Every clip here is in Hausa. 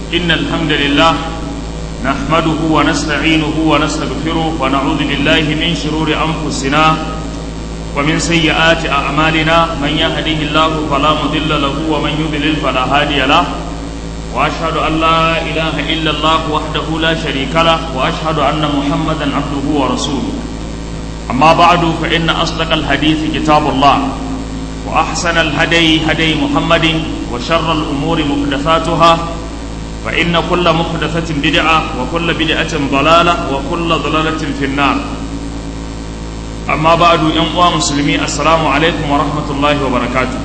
إن الحمد لله نحمده ونستعينه ونستغفره ونعوذ بالله من شرور أنفسنا ومن سيئات أعمالنا من يهده الله فلا مضل له ومن يضلل فلا هادي له وأشهد أن لا إله إلا الله وحده لا شريك له وأشهد أن محمدا عبده ورسوله أما بعد فإن أصدق الحديث كتاب الله وأحسن الهدي هدي محمد وشر الأمور محدثاتها فإن كل محدثة بدعة وكل بدعة ضلالة وكل ضلالة في النار أما بعد ينقوى مسلمي السلام عليكم ورحمة الله وبركاته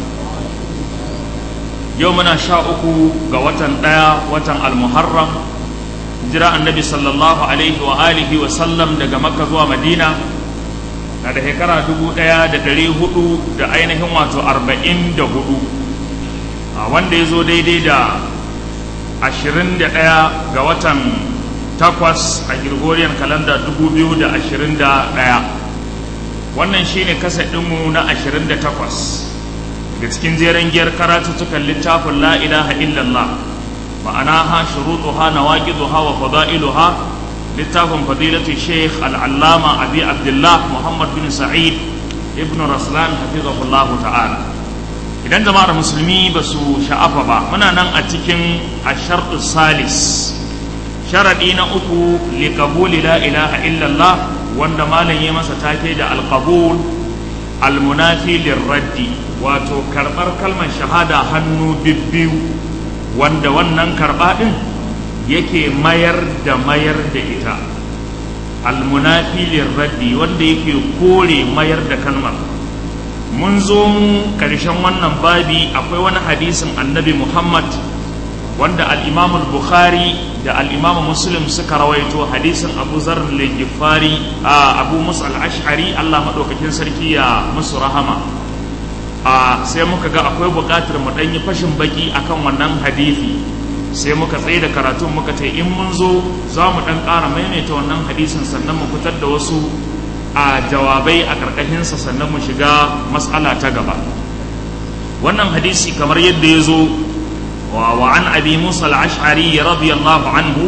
يومنا شاءكو قوة دايا وطن المحرم جراء النبي صلى الله عليه وآله وسلم دقى مكة ومدينة na da shekara dubu ɗaya da ɗari hudu da ainihin wato arba'in da hudu wanda ya zo daidai da ashirin da ɗaya ga watan takwas a Gregorian kalanda dubu biyu da ashirin da ɗaya wannan shine kasa ɗinmu na ashirin da takwas daga cikin jeren giyar karatuttukan littafin la ilaha illallah ma'anaha shuruɗuha nawaqiduha wa fada'iluha littafin fadilatu sheikh al'allama abi abdullah muhammad bin sa'id ibn raslan hafizahullahu ta'ala idan jama'ar musulmi ba su sha'afa ba muna nan a cikin ashartu salis sharaɗi na uku liƙabuli la ilaha illallah wanda malam ya masa take da alƙabul almunafi lirraddi wato karɓar kalmar shahada hannu bibbiyu wanda wannan karɓa ɗin yake mayar da mayar da ita almunafi lirraddi wanda yake kore mayar da kalmar mun zo mu ƙarshen wannan babi akwai wani hadisin annabi muhammad wanda al'imamu bukhari da al'imamu muslim suka rawaito hadisin abu zarar legifari a abu musu al'ashari allah maɗaukakin sarki ya musu rahama a sai muka ga akwai buƙatar mu ɗanyi fashin baki akan wannan hadisi sai muka tsaye da karatun muka ce in mun zo za mu ɗan ƙara maimaita wannan hadisin sannan mu fitar da wasu a jawabai a ƙarƙashinsa sannan mu shiga matsala ta gaba wannan hadisi kamar yadda ya zo wa an abi musa al-ash'ari radiyallahu anhu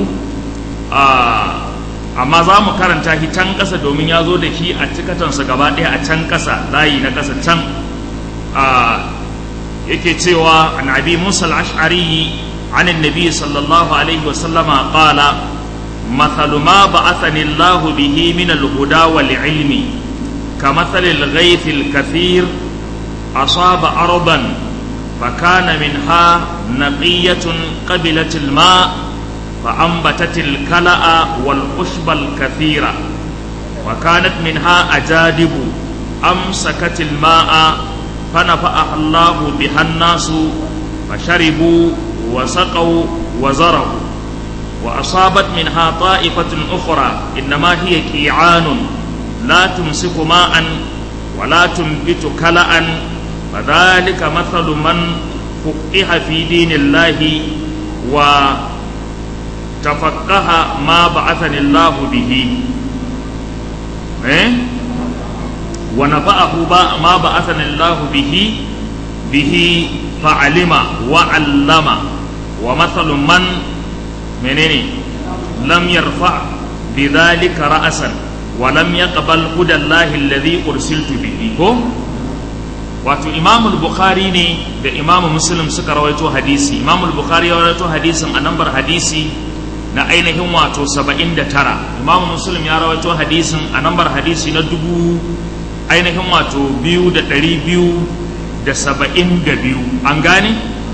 amma za mu karanta shi can ƙasa domin ya zo da shi a cikatansa gaba ɗaya a can ƙasa layi na ƙasa can yake cewa an abi musa al-ash'ari عن النبي صلى الله عليه وسلم قال مثل ما بعثني الله به من الهدى والعلم كمثل الغيث الكثير أصاب أرضا فكان منها نقية قبلت الماء فأنبتت الكلأ والعشب الكثيرة وكانت منها أجادب أمسكت الماء فنفعها الله بها الناس فشربوا وسقوا وزرعوا وأصابت منها طائفة أخرى إنما هي كيعان لا تمسك ماء ولا تنبت كلأ فذلك مثل من فقه في دين الله وتفقه ما بعثني الله به إيه؟ ونفعه ما بعثني الله به به فعلم وعلم ومثل من منين لم يرفع بذلك رأسا ولم يقبل هدى الله الذي أرسلت به wato imam bukhari ne da imam muslim suka rawaito hadisi imam bukhari ya rawaito hadisin a nambar hadisi na ainihin wato 79 imam muslim ya rawaito hadisin a nambar hadisi na dubu ainihin wato biyu da ɗari biyu da saba'in da biyu an gane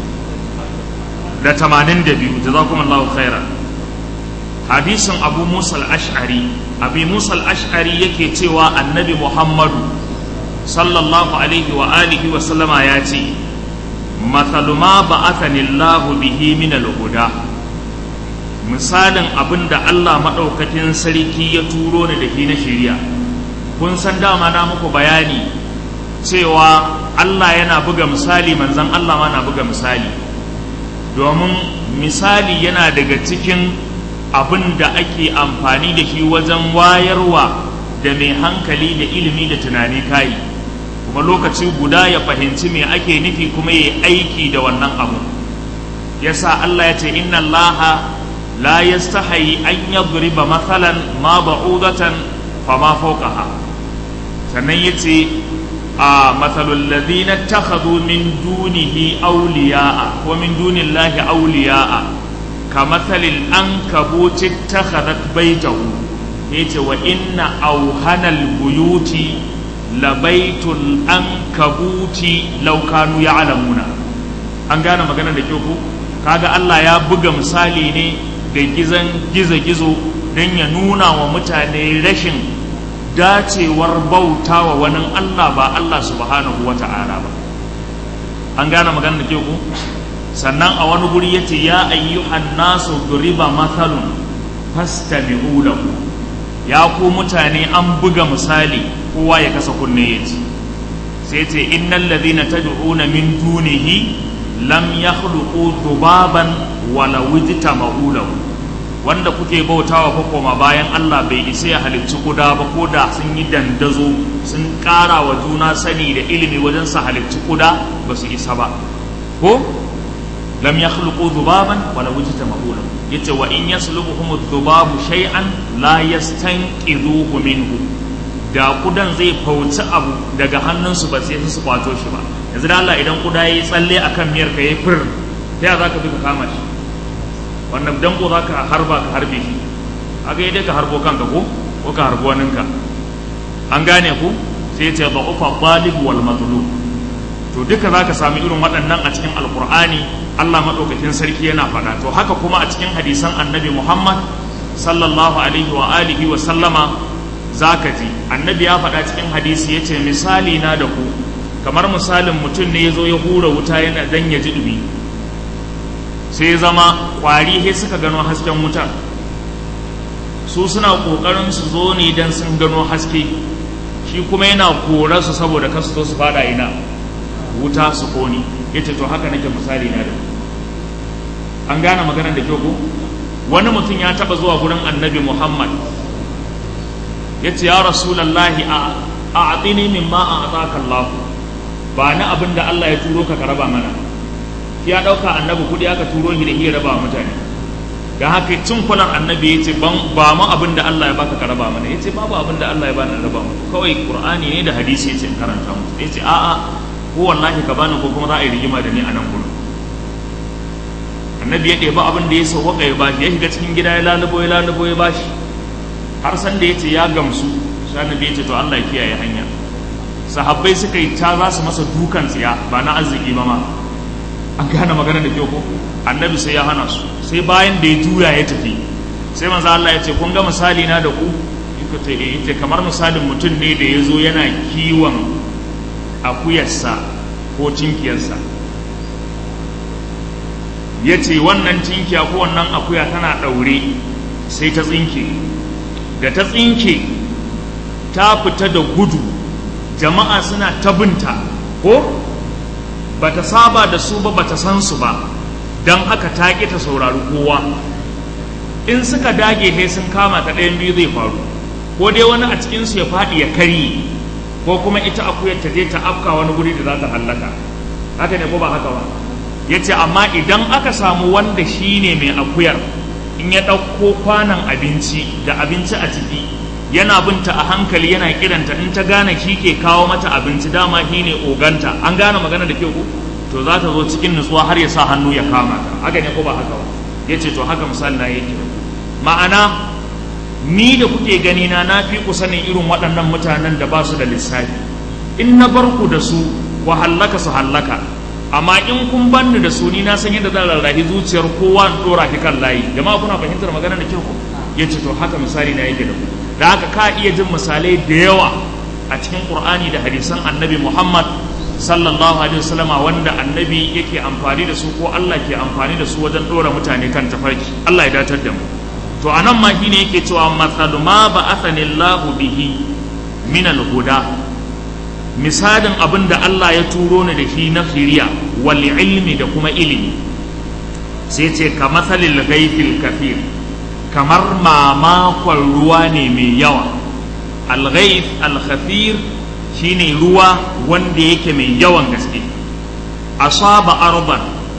da tamanin da biyu da za kuma Allah khaira hadisin abu musa al-ash'ari abu musa al-ash'ari yake cewa annabi muhammadu sallallahu alaihi wa alihi wa sallama ya ce mathalu ma ba'athani Allah bihi min al-huda misalin abin da Allah maɗaukakin sarki ya turo ni da shi na shari'a kun san dama na muku bayani cewa Allah yana buga misali manzan Allah ma na buga misali domin misali yana daga cikin abin da ake amfani da shi wajen wayarwa da mai hankali da ilimi da tunani kayi kuma lokaci guda ya fahimci me ake nufi kuma ya aiki da wannan abu yasa Allah ya ce inna Allah la yastahi an yadriba mathalan ma ba'udatan fama fawqaha sannan yace a mathalul ladina takhadhu min dunihi awliya'a wa min dunillahi awliya'a kamathalil ankabuti takhadat baytahu yace wa inna awhanal buyuti labaitul ankabuti law kanu ya'lamuna an gane magana da kyau ko kaga Allah ya buga misali ne da gizan gizo-gizo don ya nuna wa mutane rashin dacewar bauta wa wani Allah ba Allah subhanahu wa ta'ala ba an gane magana da ku sannan a wani guri yace ya ayyuhan nasu duriba mathalun fastabi'u lahu ya ku mutane an buga misali kowa ya kasa kunne yace sai ce innal ladhina tad'una min dunihi lam yakhluqu dhubaban wala wujtama'u lahu wanda kuke bautawa ko koma bayan Allah bai isa ya halicci kuda ba ko da sun yi dandazo sun ƙara wa juna sani da ilimi wajen su halicci kuda ba su isa ba ko lam yakhluqu dhubaban wala wujtama'u lahu yace wa in yaslubuhum dhubabu shay'an la yastanqidhuhu minhu da kudan zai fauci abu daga hannunsu ba sai su kwato shi ba yanzu da Allah idan kuda yayi tsalle akan miyar ka yayi fir ta ya zaka bi ka kama shi wannan danko zaka harba ka harbe shi aga dai ka harbo kanka ko ko ka harbo waninka an gane ku sai ce da'ufa talib wal matlub to duka zaka sami irin waɗannan a cikin alqur'ani Allah madaukakin sarki yana faɗa to haka kuma a cikin hadisan annabi Muhammad sallallahu alaihi wa alihi wa sallama zaka ji annabi ya faɗa cikin hadisi yace misali na da ku kamar misalin mutum ne ya zo ya hura wuta yana dan ya ji dumi sai ya zama kwari he suka gano hasken wuta su suna kokarin su zo ne dan sun gano haske shi kuma yana kora su saboda kasu zo su fada ina wuta su koni yace to haka nake misali na da an gane maganar da kyau ko wani mutum ya taba zuwa gurin annabi muhammad yace ya rasulallahi a a'tini mimma a'taka allah ba ni abin da Allah ya turo ka ka raba mana ya ɗauka annabi kuɗi aka turo shi da iya raba mutane ga haka cin kulan annabi ya ce ba mu abin da Allah ya baka ka raba mana ya ce babu abin da Allah ya bani raba mu kawai qur'ani ne da hadisi ya ce in karanta mu ya ce a'a ko wallahi ka bani ko kuma za a yi rigima da ni a nan gurin annabi ya ɗebi abin da ya sauwaka ya bashi ya shiga cikin gida ya lalubo ya lalubo ya bashi har san da ya ce ya gamsu sai annabi ya ce to Allah ya kiyaye hanya sahabbai suka yi ta za su masa dukan tsiya ba na arziki ba ma an gane magana da kyau ko annabi sai ya hana su sai bayan da ya juya ya tafi sai manzo Allah ya ce kun ga misali na da ku iko ta eh ce kamar misalin mutum ne da ya zo yana kiwon akuyarsa ko cinkiyarsa ya ce wannan cinkiya ko wannan akuya tana ɗaure sai ta tsinke da ta tsinke ta fita da gudu jama'a suna tabinta ko ba ta saba da su ba ba ta san su ba don haka ta ƙi ta saurari kowa in suka dage sai sun kama ta ɗayan biyu zai faru ko dai wani a cikinsu ya faɗi ya karye ko kuma ita akuyar ta je ta afka wani guri da za ta hallaka haka ne ko ba haka ba ya ce amma idan aka samu wanda shi ne mai akuyar in ya ɗauko kwanan abinci da abinci a ciki yana binta a hankali yana kiranta in ta gane shi ke kawo mata abinci dama shi ne oganta an gane magana da kyau to za ta zo cikin nutsuwa har ya sa hannu ya kama ta haka ne ko ba haka ba ya ce to haka misali na yake ma'ana ni da kuke gani na na fi ku sanin irin waɗannan mutanen da ba su da lissafi in na bar ku da su wa hallaka su hallaka amma in kun banni da su ni na san yadda zan rarrahi zuciyar kowa in dora ki kan layi jama'a kuna fahimtar magana da kyau ko ya ce to haka misali na yake da ku da haka ka iya jin misalai da yawa a cikin qur'ani da hadisan annabi muhammad sallallahu alaihi wasallam wanda annabi yake amfani da su ko allah ke amfani da su wajen dora mutane kan tafarki allah ya datar da mu to anan ma shine yake cewa matsalu ma ba'athani allah bihi min al-huda misalin abin da allah ya turo ni da shi na shiriya wal ilmi da kuma ilimi sai ce ka matsalil ghaifil kafir kamar mamakon ruwa ne mai yawa alghaif alkhafir shine ruwa wanda yake mai yawan gaske asaba arban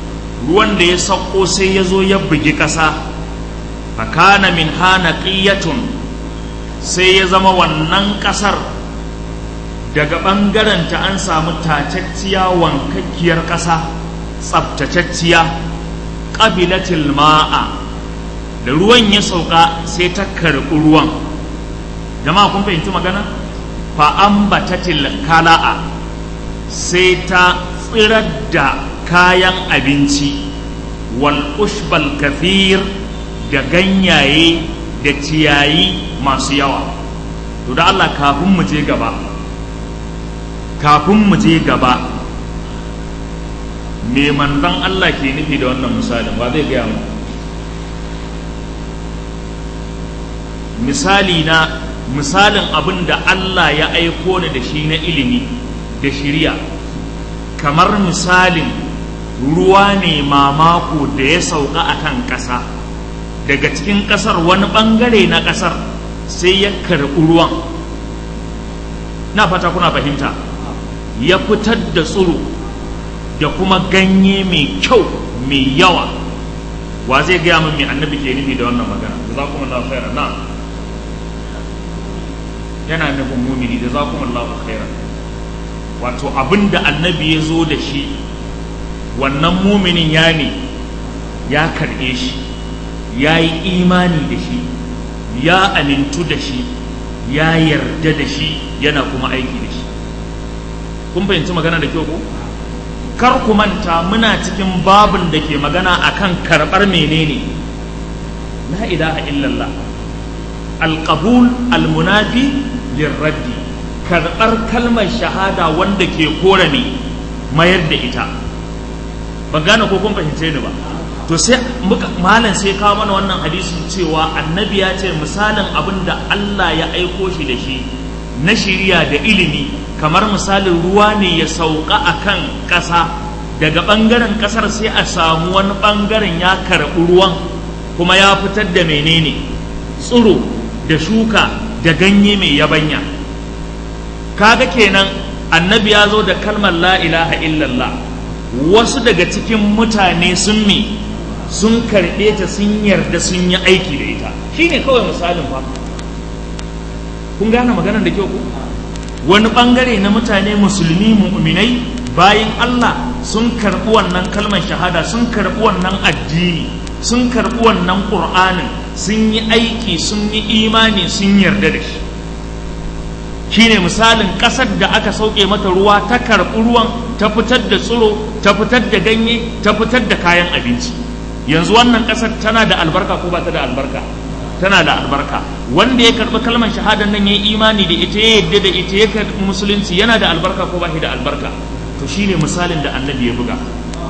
ruwan da ya sauko sai ya zo ya bugi ƙasa fakana min hana ƙiyatun sai ya zama wannan ƙasar daga ɓangarenta an samu tacacciya wankakkiyar ƙasa tsabtacacciya ƙabilatil ma'a da ruwan ya sauka sai ta karɓi ruwan jama'a kun fahimci magana fa'ambatatil kala'a sai ta tsirar da kayan abinci wal ushbal kafir da ganyaye da ciyayi masu yawa to da Allah kafin mu je gaba kafin mu je gaba me manzon Allah ke nufi da wannan misalin ba zai gaya mu misali na misalin abin da Allah ya aiko ni da shi na ilimi da shiriya kamar misalin ruwa ne mamako da ya sauka a kan ƙasa daga cikin ƙasar wani ɓangare na ƙasar sai ya karɓi ruwan na fata kuna fahimta ya fitar da tsiro da kuma ganye mai kyau mai yawa wa zai gaya min mai annabi ke nufi da wannan magana da za kuma na khairan na yana nufin mumini da za kuma Allah khairan wato abin da annabi ya zo da shi wannan muminin ya ne ya karɓe shi ya yi imani da shi ya amintu da shi ya yarda da shi yana kuma aiki da shi kun fahimci magana da kyau ko kar ku manta muna cikin babin da ke magana akan karɓar menene la ilaha illallah alqabul almunafi lirraddi karɓar kalmar shahada wanda ke kore ne mayar da ita ban gane ko kun fahimce ni ba to sai muka malam sai kawo mana wannan hadisin cewa annabi ya ce misalin abin da Allah ya aiko shi da shi na shiriya da ilimi kamar misalin ruwa ne ya sauka a kan ƙasa daga ɓangaren ƙasar sai a samu wani ɓangaren ya karɓi ruwan kuma ya fitar da menene tsiro da shuka da ganye mai yabanya kaga kenan annabi ya zo da kalmar la ilaha illallah wasu daga cikin mutane sun mi sun karɓe ta sun yarda sun yi aiki da ita shine kawai misalin fa kun gane maganar da kyau ku wani bangare na mutane musulmi mu'minai bayan Allah sun karɓi wannan kalmar shahada sun karɓi wannan addini sun karɓi wannan ƙur'anin sun yi aiki sun yi imani sun yarda da shi shine misalin ƙasar da aka sauke mata ruwa ta karɓi ruwan ta fitar da tsiro ta fitar da ganye ta fitar da kayan abinci yanzu wannan ƙasar tana da albarka ko ba ta da albarka tana da albarka wanda ya karɓi kalmar shahadar nan ya yi imani da ita ya yadda da ita ya karɓi musulunci yana da albarka ko ba shi da albarka to shine misalin da annabi ya buga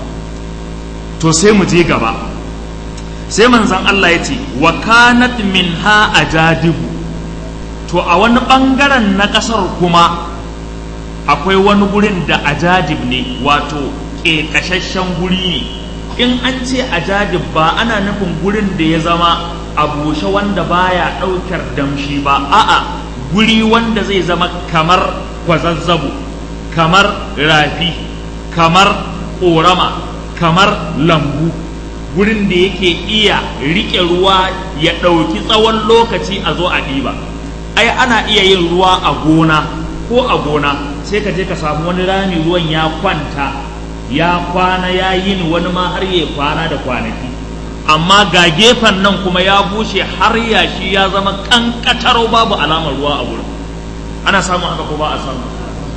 to sai mu je gaba sai manzon Allah ya ce wa kanat minha ajadibu to a wani bangaren na kasar kuma akwai wani gurin da ajadib ne wato ƙeƙashashen guri ne in an ce ajadib ba ana nufin gurin da ya zama a bushe wanda baya ɗaukar damshi ba a'a guri wanda zai zama kamar kwazazzabo kamar rafi kamar ƙorama kamar lambu gurin da yake iya riƙe ruwa ya ɗauki tsawon lokaci a zo a ɗiba ai ana iya yin ruwa a gona ko a gona sai ka je ka samu wani rami ruwan ya kwanta ya kwana ya yin wani ma har ya kwana da kwanaki amma ga gefen nan kuma ya bushe har yashi ya zama kankataro babu alamar ruwa a wurin ana samun haka ko ba a samu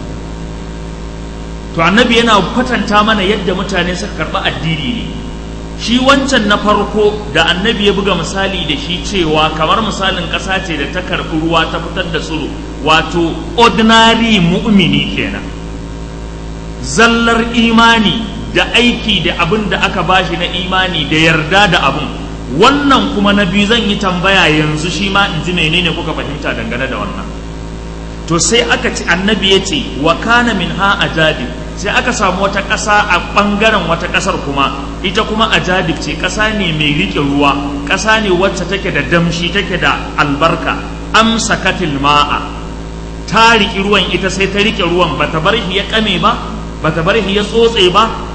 to annabi yana kwatanta mana yadda mutane suka karɓi addini ne shi wancan na farko da annabi ya buga misali da shi cewa kamar misalin ƙasa ce da ta karɓi ruwa ta fitar da tsiro wato ordinary mu'mini kenan zallar imani da aiki da abin da aka bashi na imani da yarda da abin wannan kuma na biyu zan yi tambaya yanzu shi ma in ji menene kuka fahimta dangane da wannan to sai aka ci annabi ya ce wa kana min ha ajadi sai aka samu wata ƙasa a ɓangaren wata ƙasar kuma ita kuma ajadib ce ƙasa ne mai riƙe ruwa ƙasa ne wacce take da damshi take da albarka amsakatil ma'a ta riƙi ruwan ita sai ta riƙe ruwan bata bar shi ya ƙame ba bata bar shi ya tsotse ba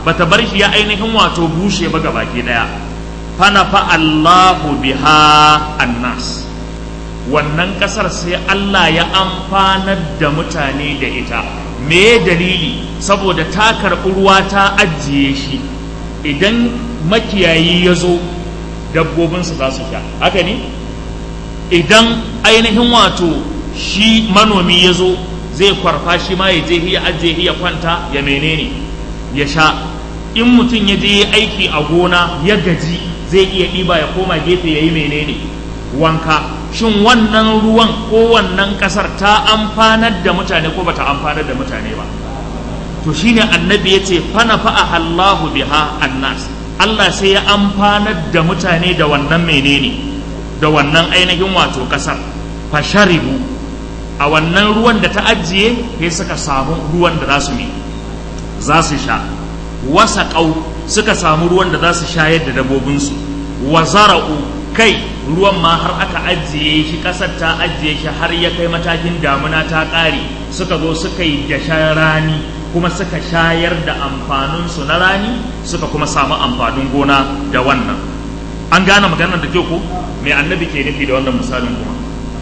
bata bar shi ya ainihin wato bushe ba gabaki daya fana fa Allahu biha annas wannan kasar sai Allah ya amfanar da mutane da ita me dalili saboda ta karɓi ruwa ta ajiye shi idan makiyayi ya zo dabbobinsu za su sha haka ne idan ainihin wato shi manomi ya zo zai kwarfa shi ma ya je ya ajiye ya kwanta ya menene ya sha in mutum ya je aiki a gona ya gaji zai iya ɗiba ya koma gefe ya yi menene wanka shin wannan ruwan ko wannan ƙasar ta amfanar da mutane ko bata amfanar da mutane ba to shine annabi ya ce fana fa'a Allahu biha annas Allah sai ya amfanar da mutane da wannan menene da wannan ainihin wato ƙasar fasharibu a wannan ruwan da ta ajiye sai suka samu ruwan da za su ne za su sha wasa ƙau suka samu ruwan da za su shayar da dabobinsu wa zara'u kai ruwan ma har aka ajiye shi ƙasar ta ajiye shi har ya kai matakin damuna ta ƙare suka zo suka yi dashen rani kuma suka shayar da amfaninsu na rani suka kuma samu amfanin gona da wannan an gane maganar da kyau ko me annabi ke nufi da wannan misalin kuma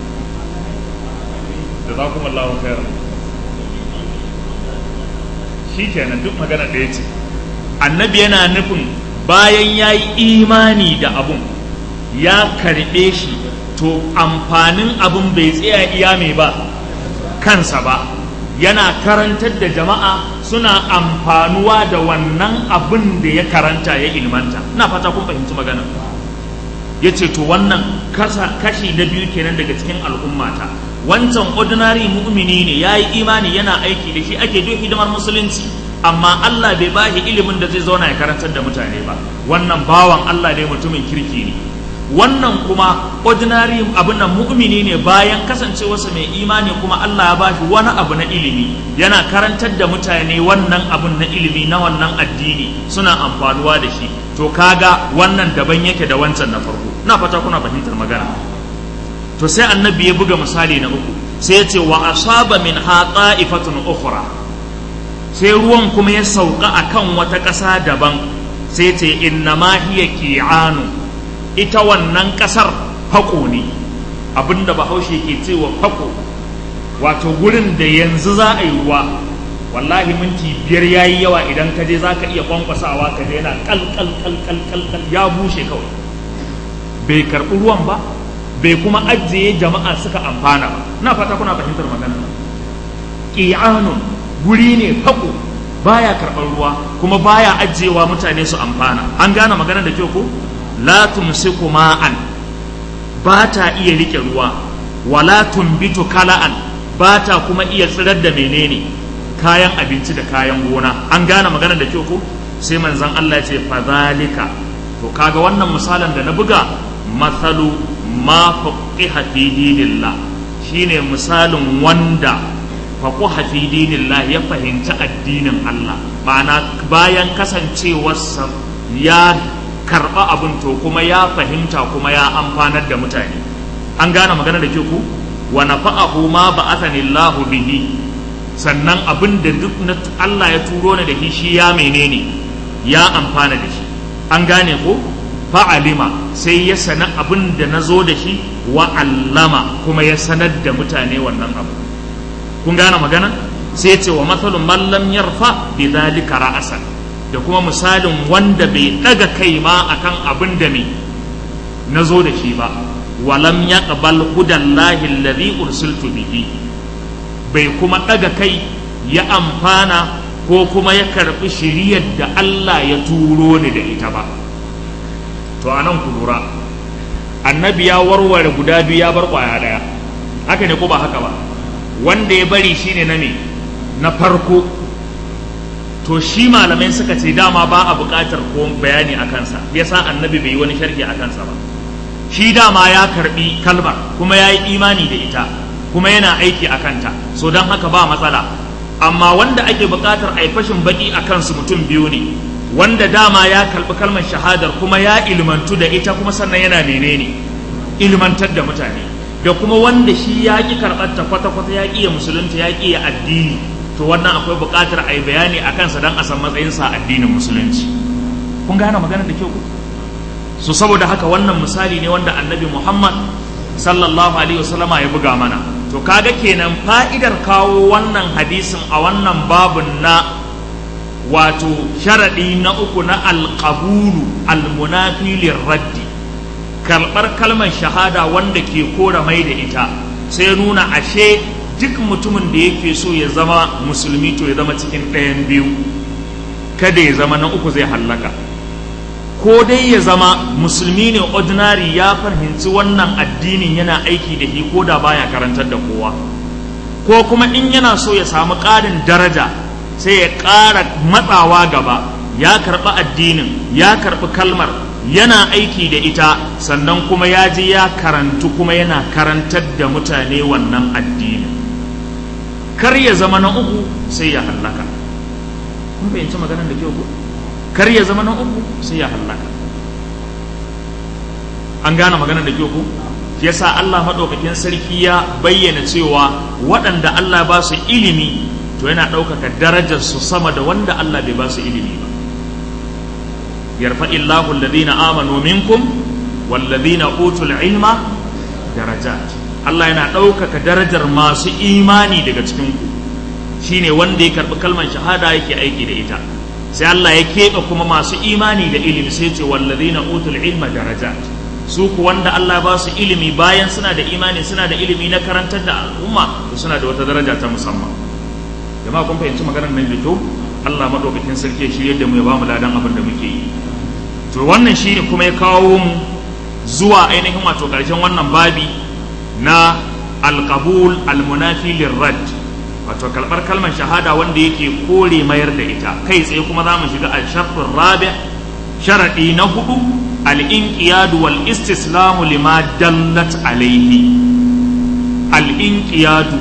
da za kuma Allah khairan shi kenan duk magana ɗaya ce annabi yana nufin bayan ya yi imani da abun ya karɓe shi to amfanin abun bai tsaya iya mai ba kansa ba yana karantar da jama'a suna amfanuwa da wannan abin da ya karanta ya ilmanta ina fata kun fahimci magana ya ce to wannan kashi na biyu kenan daga cikin al'ummata wancan ordinary mu'mini ne ya yi imani yana aiki da shi ake duk hidimar musulunci amma Allah bai ba shi ilimin da zai zauna ya karantar da mutane ba wannan bawan Allah dai mutumin kirki ne wannan kuma ordinary abin nan mu'mini ne bayan kasancewarsa mai imani kuma Allah ya bashi wani abu na ilimi yana karantar da mutane wannan abun na ilimi na wannan addini suna amfanuwa da shi to kaga wannan daban yake da wancan na farko na fata kuna fahimtar magana to sai annabi ya buga misali na uku sai ya ce wa asaba min ha ta'ifatun ukhra sai ruwan kuma ya sauka akan wata ƙasa daban sai ya ce inna ma hiya ki'anu ita wannan ƙasar fako ne abinda bahaushe ke cewa fako wato gurin da yanzu za a yi ruwa wallahi minti biyar ya yi yawa idan ka je za ka iya kwankwasawa ka je yana kal ya bushe kawai bai karɓi ruwan ba bai kuma ajiye jama'a suka amfana ba na fata kuna fahimtar magana ƙi'anun guri ne fako baya karɓar ruwa kuma baya ajiyewa mutane su amfana an gane magana da kyau ko la tumsiku ma'an ba ta iya rike ruwa wala tumbitu kala'an ba ta kuma iya tsirar da menene kayan abinci da kayan gona an gane magana da kyau ko sai manzon Allah ya ce fadhalika to kaga wannan misalan da na buga mathalu ma faqiha fi dinillah shine misalin wanda faquha fi dinillah ya fahimci addinin Allah ma'ana bayan kasancewarsa ya karɓa abin to kuma ya fahimta kuma ya amfanar da mutane an gane magana da ke ku wa nafa'ahu ma ba'athani Allah bihi sannan abin da duk na Allah ya turo ni da shi shi ya menene ya amfana da shi an gane ko fa'alima sai ya sana abin da na zo da shi wa allama kuma ya sanar da mutane wannan abu kun gane magana sai ce wa matsalin mallam yarfa bi dhalika ra'asan da kuma misalin wanda bai daga kai ma akan abin da me na zo da shi ba walam yaqbal hudallahi alladhi ursiltu bihi bai kuma daga kai ya amfana ko kuma ya karbi shiriyar da Allah ya turo ni da ita ba to anan ku lura annabi ya warware guda biyu ya bar kwaya daya haka ne ko ba haka ba wanda ya bari shine na me na farko to shi malamai suka ce dama ba a buƙatar ko bayani a kansa yasa annabi bai yi wani sharhi a kansa ba shi dama ya karbi kalmar kuma ya yi imani da ita kuma yana aiki a kanta so don haka ba matsala amma wanda ake buƙatar a yi fashin baƙi a kansu mutum biyu ne wanda dama ya karbi kalmar shahadar kuma ya ilmantu da ita kuma sannan yana menene ilmantar da mutane da kuma wanda shi ya ƙi karɓar ta kwata-kwata ya ƙi ya musulunta ya ƙi ya addini to wannan akwai buƙatar a yi bayani a kansa don a san matsayinsa a addinin musulunci kun gane maganar da kyau so saboda haka wannan misali ne wanda annabi muhammad sallallahu alaihi wasallama ya buga mana to kaga kenan fa'idar kawo wannan hadisin a wannan babun na wato sharaɗi na uku na alƙabulu almunafi raddi karɓar kalmar shahada wanda ke kora mai da ita sai nuna ashe duk mutumin da yake so ya zama musulmi to ya zama cikin ɗayan biyu kada ya zama na uku zai hallaka ko dai ya zama musulmi ne ordinary ya fahimci wannan addinin yana aiki da shi ko da baya karantar da kowa ko kuma in yana so ya samu ƙarin daraja sai ya ƙara matsawa gaba ya karɓi addinin ya karɓi kalmar yana aiki da ita sannan kuma ya je ya karantu kuma yana karantar da mutane wannan addinin kar ya zama na uku sai ya hallaka kun fahimci maganar da kyau ko kar ya zama na uku sai ya hallaka an gane maganar da kyau ko yasa Allah maɗaukakin sarki ya bayyana cewa waɗanda Allah ba su ilimi to yana ɗaukaka darajar su sama da wanda Allah bai ba su ilimi ba yarfa illahu alladhina amanu minkum walladhina utul ilma darajat Allah yana ɗaukaka darajar masu imani daga cikin ku shine wanda ya karɓi kalmar shahada yake aiki da ita sai Allah ya keɓe kuma masu imani da ilimi sai ce walladhina utul ilma darajat su ku wanda Allah ba su ilimi bayan suna da imani suna da ilimi na karantar da al'umma to suna da wata daraja ta musamman jama'a kun fahimci maganar nan da kyau Allah madaukakin sarki ya shirye da mu ya ba mu ladan abin da muke yi to wannan shine kuma ya kawo mu zuwa ainihin wato karshen wannan babi na alqabul almunafi lirrad wato kalbar kalmar shahada wanda yake kore mayar da ita kai tsaye kuma za mu shiga al-shartur rabi sharadi na hudu al-inqiyadu wal istislamu lima dallat alaihi al-inqiyadu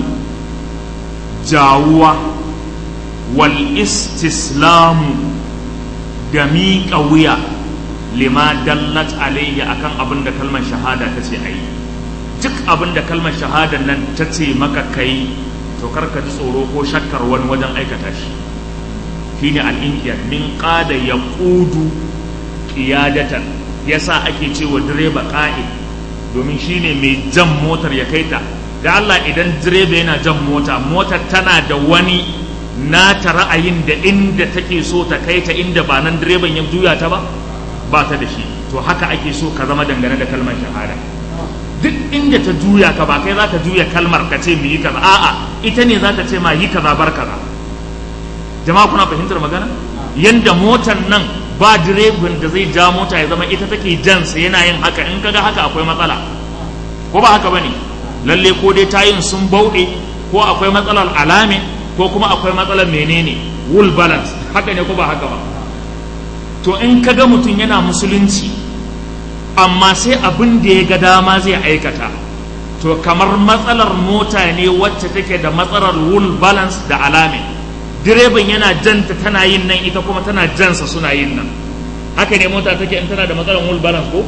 jawuwa wal istislamu da miƙa wuya lima dallat alaihi akan abin da kalmar shahada ta ce a yi duk abin da kalmar shahada nan ta ce maka kai to karka ji tsoro ko shakkar wani wajen aikata shi shine al-inqiyad min qada yaqudu qiyadatan yasa ake cewa direba qa'id domin shine mai jan motar ya kaita da Allah idan direba yana jan mota motar tana da wani nata ra'ayin da inda take so ta kai ta inda ba nan direban ya juya ta ba ba ta da shi to haka ake so ka zama dangane da kalmar shahada duk inda ta juya ka ba kai za ka juya kalmar ka ce mu yi kaza a'a ita ne za ta ce ma yi kaza bar kaza jama'a kuna fahimtar magana yanda motar nan ba direban da zai ja mota ya zama ita take jansa yana yin haka in kaga haka akwai matsala ko ba haka bane lalle ko dai tayin sun bauɗe ko akwai matsalar alame ko kuma akwai matsalar menene wool balance haka ne ko ba haka ba to in ka ga mutum yana musulunci amma sai abin da ya ga dama zai aikata to kamar matsalar mota ne wacce take da matsalar wool balance da alame direban yana janta tana yin nan ita kuma tana jansa suna yin nan haka ne mota take in tana da matsalar wool balance ko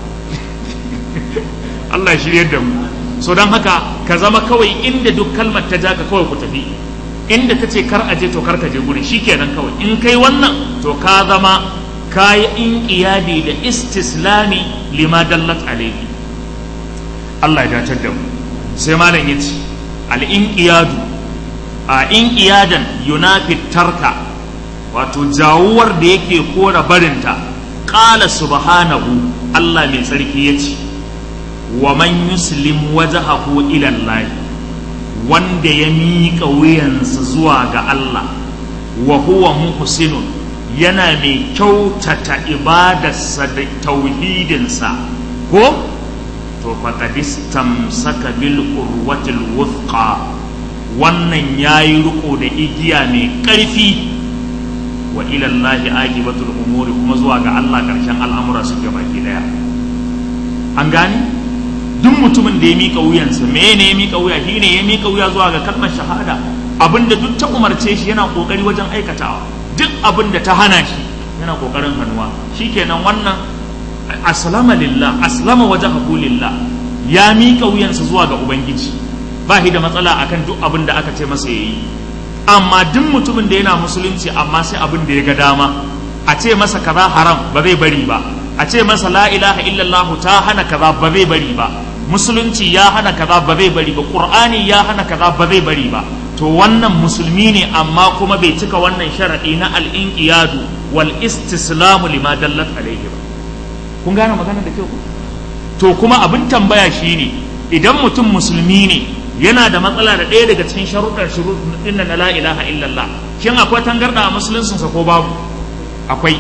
Allah ya shirye da mu so don haka ka zama kawai inda duk kalmar ta ja ka kawai ku tafi inda ta ce kar a je to kar ka je gurin kenan kawai in kai wannan to ka zama kayi inqiyadi da istislami lima dallat alayhi Allah ya dace da mu sai malam yace al inqiyadu a inqiyadan yunafi tarka wato jawuwar da yake kora barinta qala subhanahu Allah mai tsarki yace wa man yuslim wajhahu ila Allah wanda ya miƙa wuyansa zuwa ga Allah wa huwa muhsinun yana mai kyautata ibadarsa da tauhidinsa ko to faqadistam saka bil urwatil wuthqa wannan yayi riko da igiya mai ƙarfi wa ila Allah aqibatul umuri kuma zuwa ga Allah ƙarshen al'amura su gaba ki daya an gane duk mutumin da ya mika wuyansa me ne ya mika wuya shi ne ya mika wuya zuwa ga kalmar shahada abinda duk ta umarce shi yana kokari wajen aikatawa duk abin da ta hana shi yana kokarin hannuwa shikenan wannan aslama lillah aslama wajhahu lillah ya mika wuyansa zuwa ga ubangiji ba shi da matsala akan duk abin da aka ce masa yayi amma duk mutumin da yana musulunci amma sai abin da ya ga dama a ce masa kaza haram ba zai bari ba a ce masa la ilaha illallah ta hana kaza ba zai bari ba musulunci ya hana kaza ba zai bari ba qur'ani ya hana kaza ba zai bari ba to wannan musulmi ne amma kuma bai cika wannan sharadi na al-inqiyadu wal istislamu lima dallat alayhi ba kun gane magana da kyau to kuma abin tambaya shine idan mutum musulmi ne yana da matsala da ɗaya daga cikin sharuɗar shuruɗin na la ilaha illallah shin akwai tangarɗa a musuluncinsa ko babu akwai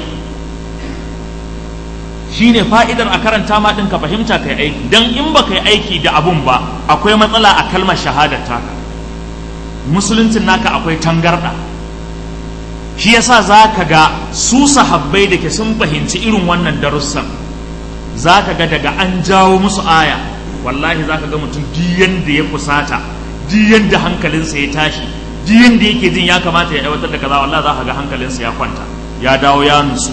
shine fa'idar a karanta ma ɗin ka fahimta kai aiki dan in ba kai aiki da abun ba akwai matsala a kalmar shahadar taka musuluncin naka akwai tangarɗa shi yasa za ka ga su sahabbai da ke sun fahimci irin wannan darussan za ka ga daga an jawo musu aya wallahi za ka ga mutum diyan da ya fusata diyan da hankalinsa ya tashi diyan da yake jin ya kamata ya aiwatar da kaza wallahi za ka ga hankalinsa ya kwanta ya dawo ya nutsu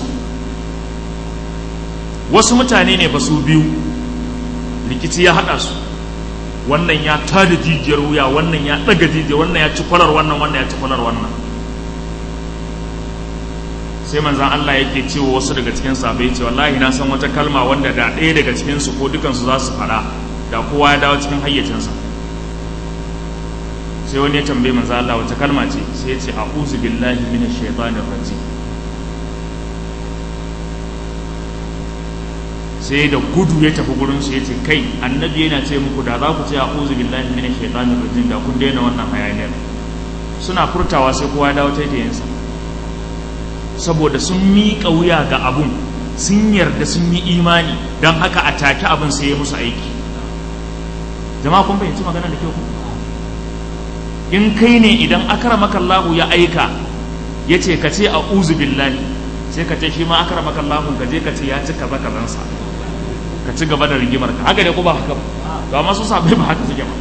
wasu mutane ne ba su biyu rikici ya haɗa su wannan ya tada jijiyar wuya wannan ya ɗaga jijiyar wannan ya ci kwalar wannan wannan ya ci kwalar wannan sai manzan Allah yake cewa wasu daga cikin sahabbai ce wallahi na san wata kalma wanda da ɗaya daga cikin su ko dukansu za su faɗa da kowa ya dawo cikin hayyacinsa sai wani ya tambaye manzan Allah wata kalma ce sai ya ce a'udhu billahi minash shaitanir rajim sai da gudu ya tafi gurin su yace kai annabi yana ce muku da za ku ce a'udhu billahi minash shaitanir rajim da kun daina wannan hayaniyar suna furtawa sai kowa ya dawo taitayinsa saboda sun miƙa wuya ga abun sun yarda sun yi imani don haka a take abin sai ya musu aiki jama'a kun fahimci magana da kyau in kai ne idan akramaka Allah ya aika ya ce ka ce a'udhu billahi sai ka ce shi ma akramaka Allah ka je ka ce ya ci kaza kazansa ka ci gaba da rigimar ka haka ne ko ba haka ba to amma su sabai ba haka suke ba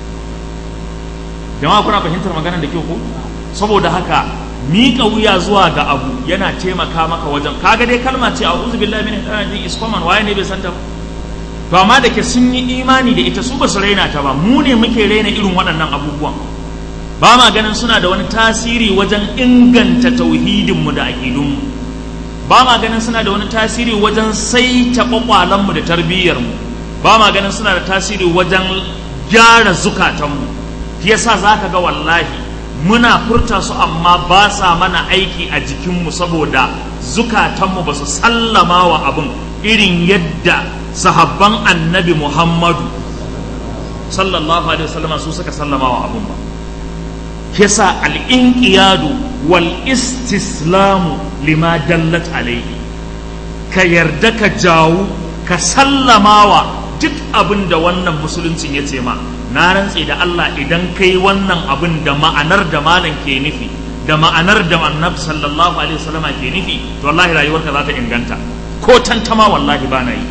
jama'a kuna fahimtar magana da kyau ko saboda haka miƙa wuya zuwa ga abu yana taimaka maka wajen kaga dai kalma ce a uzu billahi min shaitanir is common waye ne bai santa ba to amma da ke sun yi imani da ita su ba su raina ta ba mu ne muke raina irin waɗannan abubuwan ba ma ganin suna da wani tasiri wajen inganta tauhidinmu da aƙidunmu ba ma ganin suna da wani tasiri wajen saita ƙwaƙwalanmu da tarbiyyarmu ba ma ganin suna da tasiri wajen gyara zukatanmu shi yasa za ka ga wallahi muna furta su amma ba sa mana aiki a jikinmu saboda zukatanmu ba su sallama wa abin irin yadda sahabban annabi muhammadu sallallahu alaihi wasallam su suka sallama wa abin ba yasa al'inƙiyadu wal istislamu lima dallat alaihi ka yarda ka jawo ka sallamawa duk abin da wannan musuluncin ya ce ma na rantse da Allah idan kai wannan abin da ma'anar da malam ke nufi da ma'anar da annab sallallahu alaihi wasallama ke nufi to wallahi rayuwarka za ta inganta ko tantama wallahi ba na yi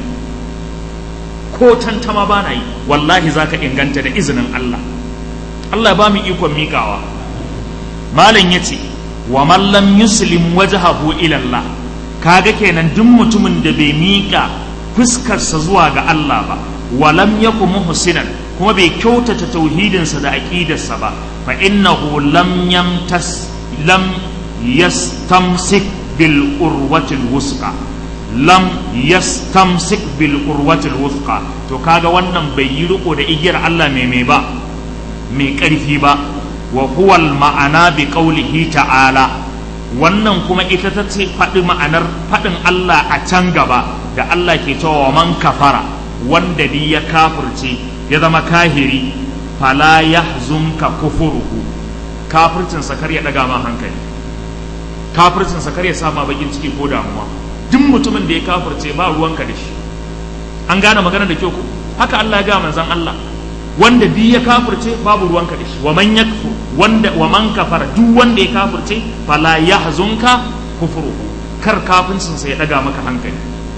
ko tantama ba na yi wallahi za ka inganta da izinin Allah Allah ba mu ikon miƙawa malam ya ce wa mallam yuslim wajhahu ila Allah kaga kenan duk mutumin da bai miƙa fuskarsa zuwa ga Allah ba walam yaku muhsinan kuma bai kyautata tauhidinsa da aqidarsa ba fa innahu lam yamtas lam yastamsik bil urwatil wusqa lam yastamsik bil urwatil wusqa to kaga wannan bai yi riko da igiyar Allah mai mai ba mai ƙarfi ba wa huwa al ma'ana bi qawlihi ta'ala wannan kuma ita ta ce faɗi ma'anar faɗin Allah a can gaba da Allah ke cewa man kafara wanda ni ya kafirce ya zama kahiri fala yahzunka kufuruhu kafircin sa kar ya daga ma hankali kafircin sa kar ya sa ma bakin ciki ko damuwa duk mutumin da ya kafirce ba ruwanka da shi an gane magana da kyau ko haka Allah ya ga manzon Allah wanda bi ya kafirce babu ruwanka da shi wa man yakfu wanda wa man kafara duk wanda ya kafirce fala yahzunka kufuruhu kar kafircin sa ya daga maka hankali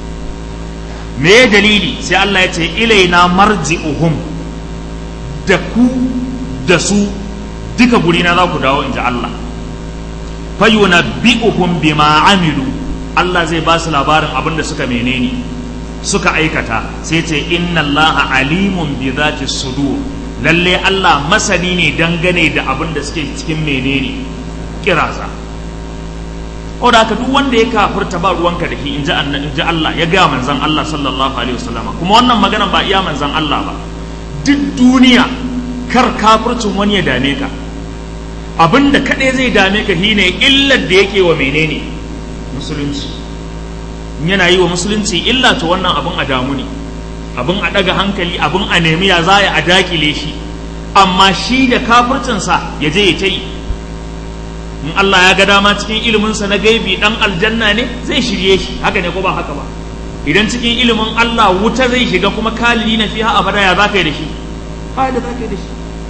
me dalili sai Allah ya ce ilaina marji'uhum da ku da su duka gurina za ku dawo inji Allah fayunabbi'uhum bima amilu Allah zai ba su labarin abin da suka menene suka aikata sai ce inna Allah alimun bi zati sudur lalle Allah masani ne dangane da abin da suke cikin menene kirasa o da haka duk wanda ya kafirta ba ruwanka da shi in ji in ji Allah ya gaya manzon Allah sallallahu alaihi wasallama kuma wannan magana ba iya manzon Allah ba duk duniya kar kafircin wani ya dame ka abin da kaɗai zai dame ka shine illar da yake wa menene musulunci yana yi wa musulunci illa to wannan abin a damu ne abin a ɗaga hankali abin a nemi ya za a dakile shi amma shi da kafircinsa ya je ya ta yi in Allah ya ga dama cikin iliminsa na gaibi dan aljanna ne zai shirye shi haka ne ko ba haka ba idan cikin ilimin Allah wuta zai shiga kuma kalili na fiha abada ya za ka yi da shi ba da za ka yi da shi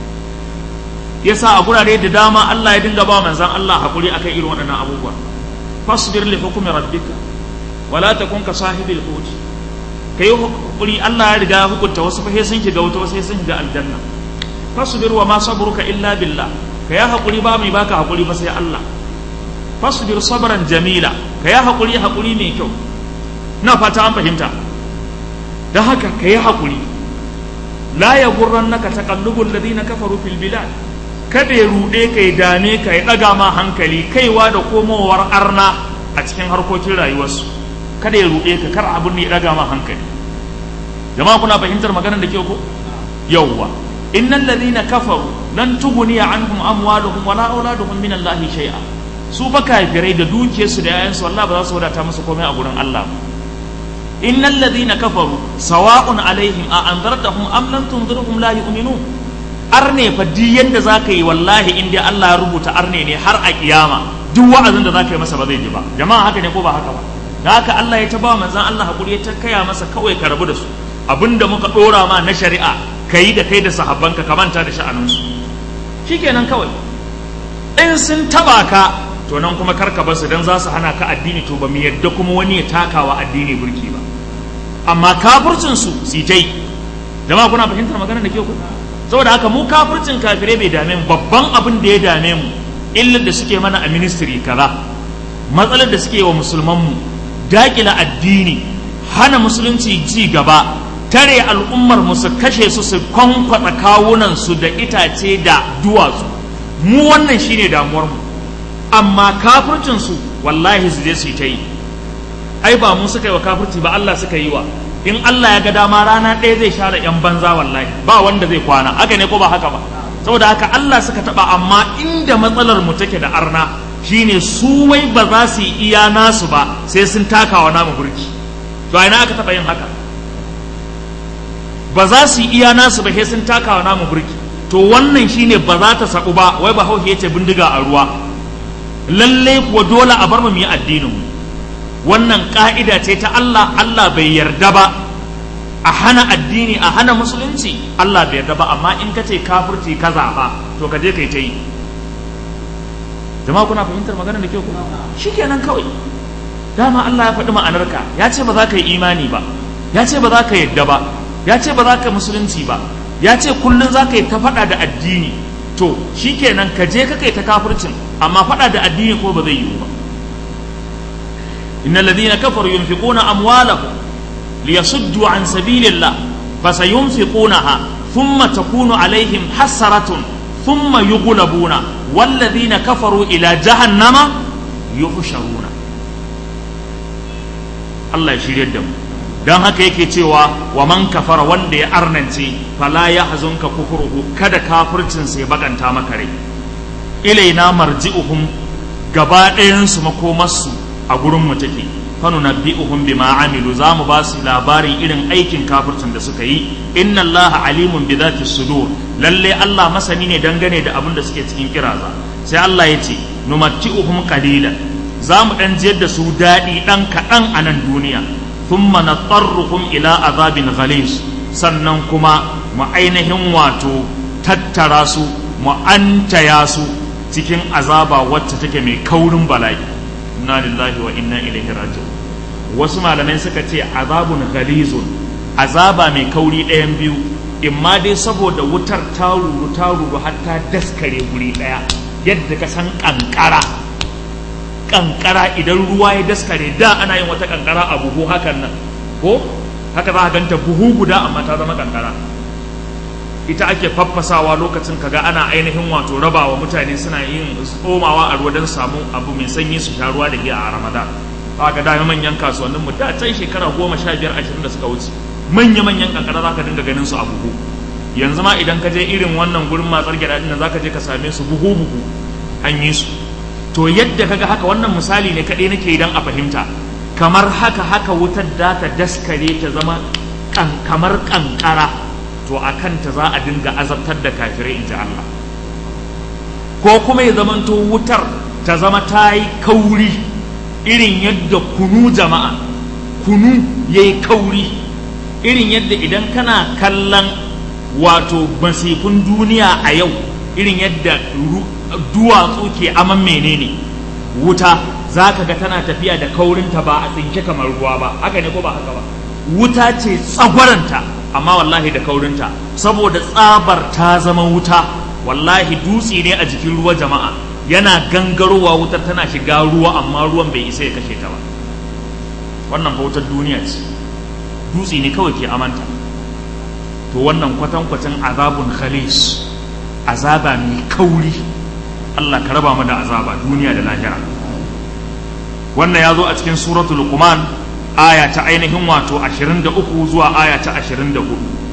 yasa a gurare da dama Allah ya dinga ba manzan Allah hakuri akan irin waɗannan abubuwa fasbir li hukmi rabbika wala takun ka sahibil hut kai hakuri Allah ya riga hukunta wasu fa sun shiga wuta wasu sun shiga aljanna fasbir wa ma sabruka illa billah ka ya hakuri ba mai baka hakuri ba sai Allah fasbir sabran jamila ka ya hakuri hakuri mai kyau na fata an fahimta da haka ka yi hakuri la yaghurrannaka taqallubul ladina kafaru fil bilad kada ya ruɗe ka ya dame ka ya ɗaga ma hankali kaiwa da komowar arna a cikin harkokin rayuwarsu kada ya ruɗe ka kar abin ya ɗaga ma hankali jama'a kuna fahimtar maganar da ke ko yawwa innal ladhina kafaru lan tughniya anhum amwaluhum wala auladuhum min Allahi shay'a su fa kafirai da dukiyarsu da yayansu wallahi ba za su wadata musu komai a gurin Allah ba innal ladhina kafaru sawa'un alaihim a anzartahum am lam tunzirhum la yu'minun arne fa duk yanda za ka yi wallahi in dai Allah ya rubuta arne ne har a kiyama duk wa'azin da za ka yi masa ba zai ji ba jama'a haka ne ko ba haka ba da haka Allah ya ta ba manzon Allah hakuri ya ta kaya masa kawai ka rabu da su abinda muka dora ma na shari'a kai da kai da sahabbanka ka manta da sha'anin su shikenan kawai in sun taba ka to nan kuma karka basu dan za su hana ka addini to ba mu yadda kuma wani ya takawa addini burki ba amma kafircin su su yi jama'a kuna fahimtar maganar da ke ku saboda haka mu kafircin kafirai bai dame mu babban abin da ya dame mu illar da suke mana a ministry kaza matsalar da suke wa musulman mu dakila addini hana musulunci ji gaba tare al'ummar mu su kashe su su kwankwata kawunan su da itace da duwatsu mu wannan shine damuwar mu amma kafircin su wallahi su je su yi ta yi ai ba mu suka yi wa kafirci ba Allah suka yi wa in Allah ya ga dama rana ɗaya zai share yan banza wallahi ba wanda zai kwana haka ne ko ba haka ba saboda haka Allah suka taba amma inda matsalar mu take da arna shine su wai ba za su yi iya nasu ba sai sun takawa namu burki to ina aka taba yin haka ba za su yi iya nasu ba sai sun takawa namu burki to wannan shine ba za ta sabu ba wai ba hauke yace bindiga a ruwa lalle kuwa dole a bar mu yi addinin mu wannan ka'ida ce ta Allah Allah bai yarda ba a hana addini a hana musulunci Allah bai yarda ba amma in ka ce kafirci ka zaɓa to ka je kai ta yi jama'a kuna fahimtar magana da kyau kuma shikenan kawai dama Allah ya faɗi ma'anarka ya ce ba za ka yi imani ba ya ce ba za ka yarda ba ya ce ba za ka musulunci ba ya ce kullum za ka yi ta faɗa da addini to shikenan ka je ka kai ta kafircin amma faɗa da addini ko ba zai yiwu ba إن الذين كفروا ينفقون أموالهم ليصدوا عن سبيل الله فسينفقونها ثم تكون عليهم حسرة ثم يغلبون والذين كفروا إلى جهنم يحشرون الله يشير يدهم dan haka yake cewa wa man kafara wanda ya arnance fala ya hazunka kufruhu kada kafircin sai bakanta maka rai ilaina marji'uhum gaba ɗayan su makomarsu a gurin mu take fanu nabbi'uhum bima amilu za mu ba su labarin irin aikin kafircin da suka yi inna allaha alimun bi dhati sudur lalle Allah masani ne dangane da abin da suke cikin kiraza sai Allah ya ce numatti'uhum qalilan za mu dan jiyar da su daɗi dan kaɗan a nan duniya thumma natarruhum ila azabin ghalis sannan kuma mu ainihin wato tattara su mu antaya su cikin azaba wacce take mai kaurin bala'i inna lillahi wa inna ilaihi raji'un wasu malamai suka ce azabun ghalizun azaba mai kauri ɗayan biyu imma dai saboda wutar ta ruru ta ruru har ta daskare guri ɗaya yadda ka san kankara kankara idan ruwa ya daskare da ana yin wata kankara a buhu hakan nan ko haka za a ganta buhu guda amma ta zama kankara ita ake faffasawa lokacin kaga ana ainihin wato rabawa mutane suna yin tsomawa a ruwa don samu abu mai sanyi su sha ruwa da giya a ramadan ba ga dama manyan kasuwannin mu da can shekara goma sha biyar ashirin da suka wuce manya-manyan kankara za ka dinga ganin su a buhu yanzu ma idan ka je irin wannan gurin matsar gyada ɗin za ka je ka same su buhu-buhu an yi su to yadda kaga haka wannan misali ne kaɗai nake idan a fahimta kamar haka haka wutar da ta daskare ta zama kamar kankara to a kanta za a dinga azabtar da kafirai in ji Allah ko kuma ya zamanto wutar ta zama ta yi kauri irin yadda kunu jama'a kunu ya yi kauri irin yadda idan kana kallon wato masifin duniya a yau irin yadda duwatsu ke aman menene wuta za ka ga tana tafiya da kaurinta ba a tsinke kamar ruwa ba haka ne ko ba haka ba wuta ce tsagwaranta amma wallahi da kaurinta saboda tsabar ta zama wuta wallahi dutse ne a jikin ruwa jama'a yana gangarowa wutar tana shiga ruwa amma ruwan bai isa ya kashe ta ba wannan bautar duniya ce dutse ne kawai ke amanta to wannan kwatankwacin azabun khalis azaba mai kauri Allah ka raba mu da azaba duniya da lahira wannan ya zo a cikin suratul luqman aya ta ainihin wato 23 zuwa aya ta 24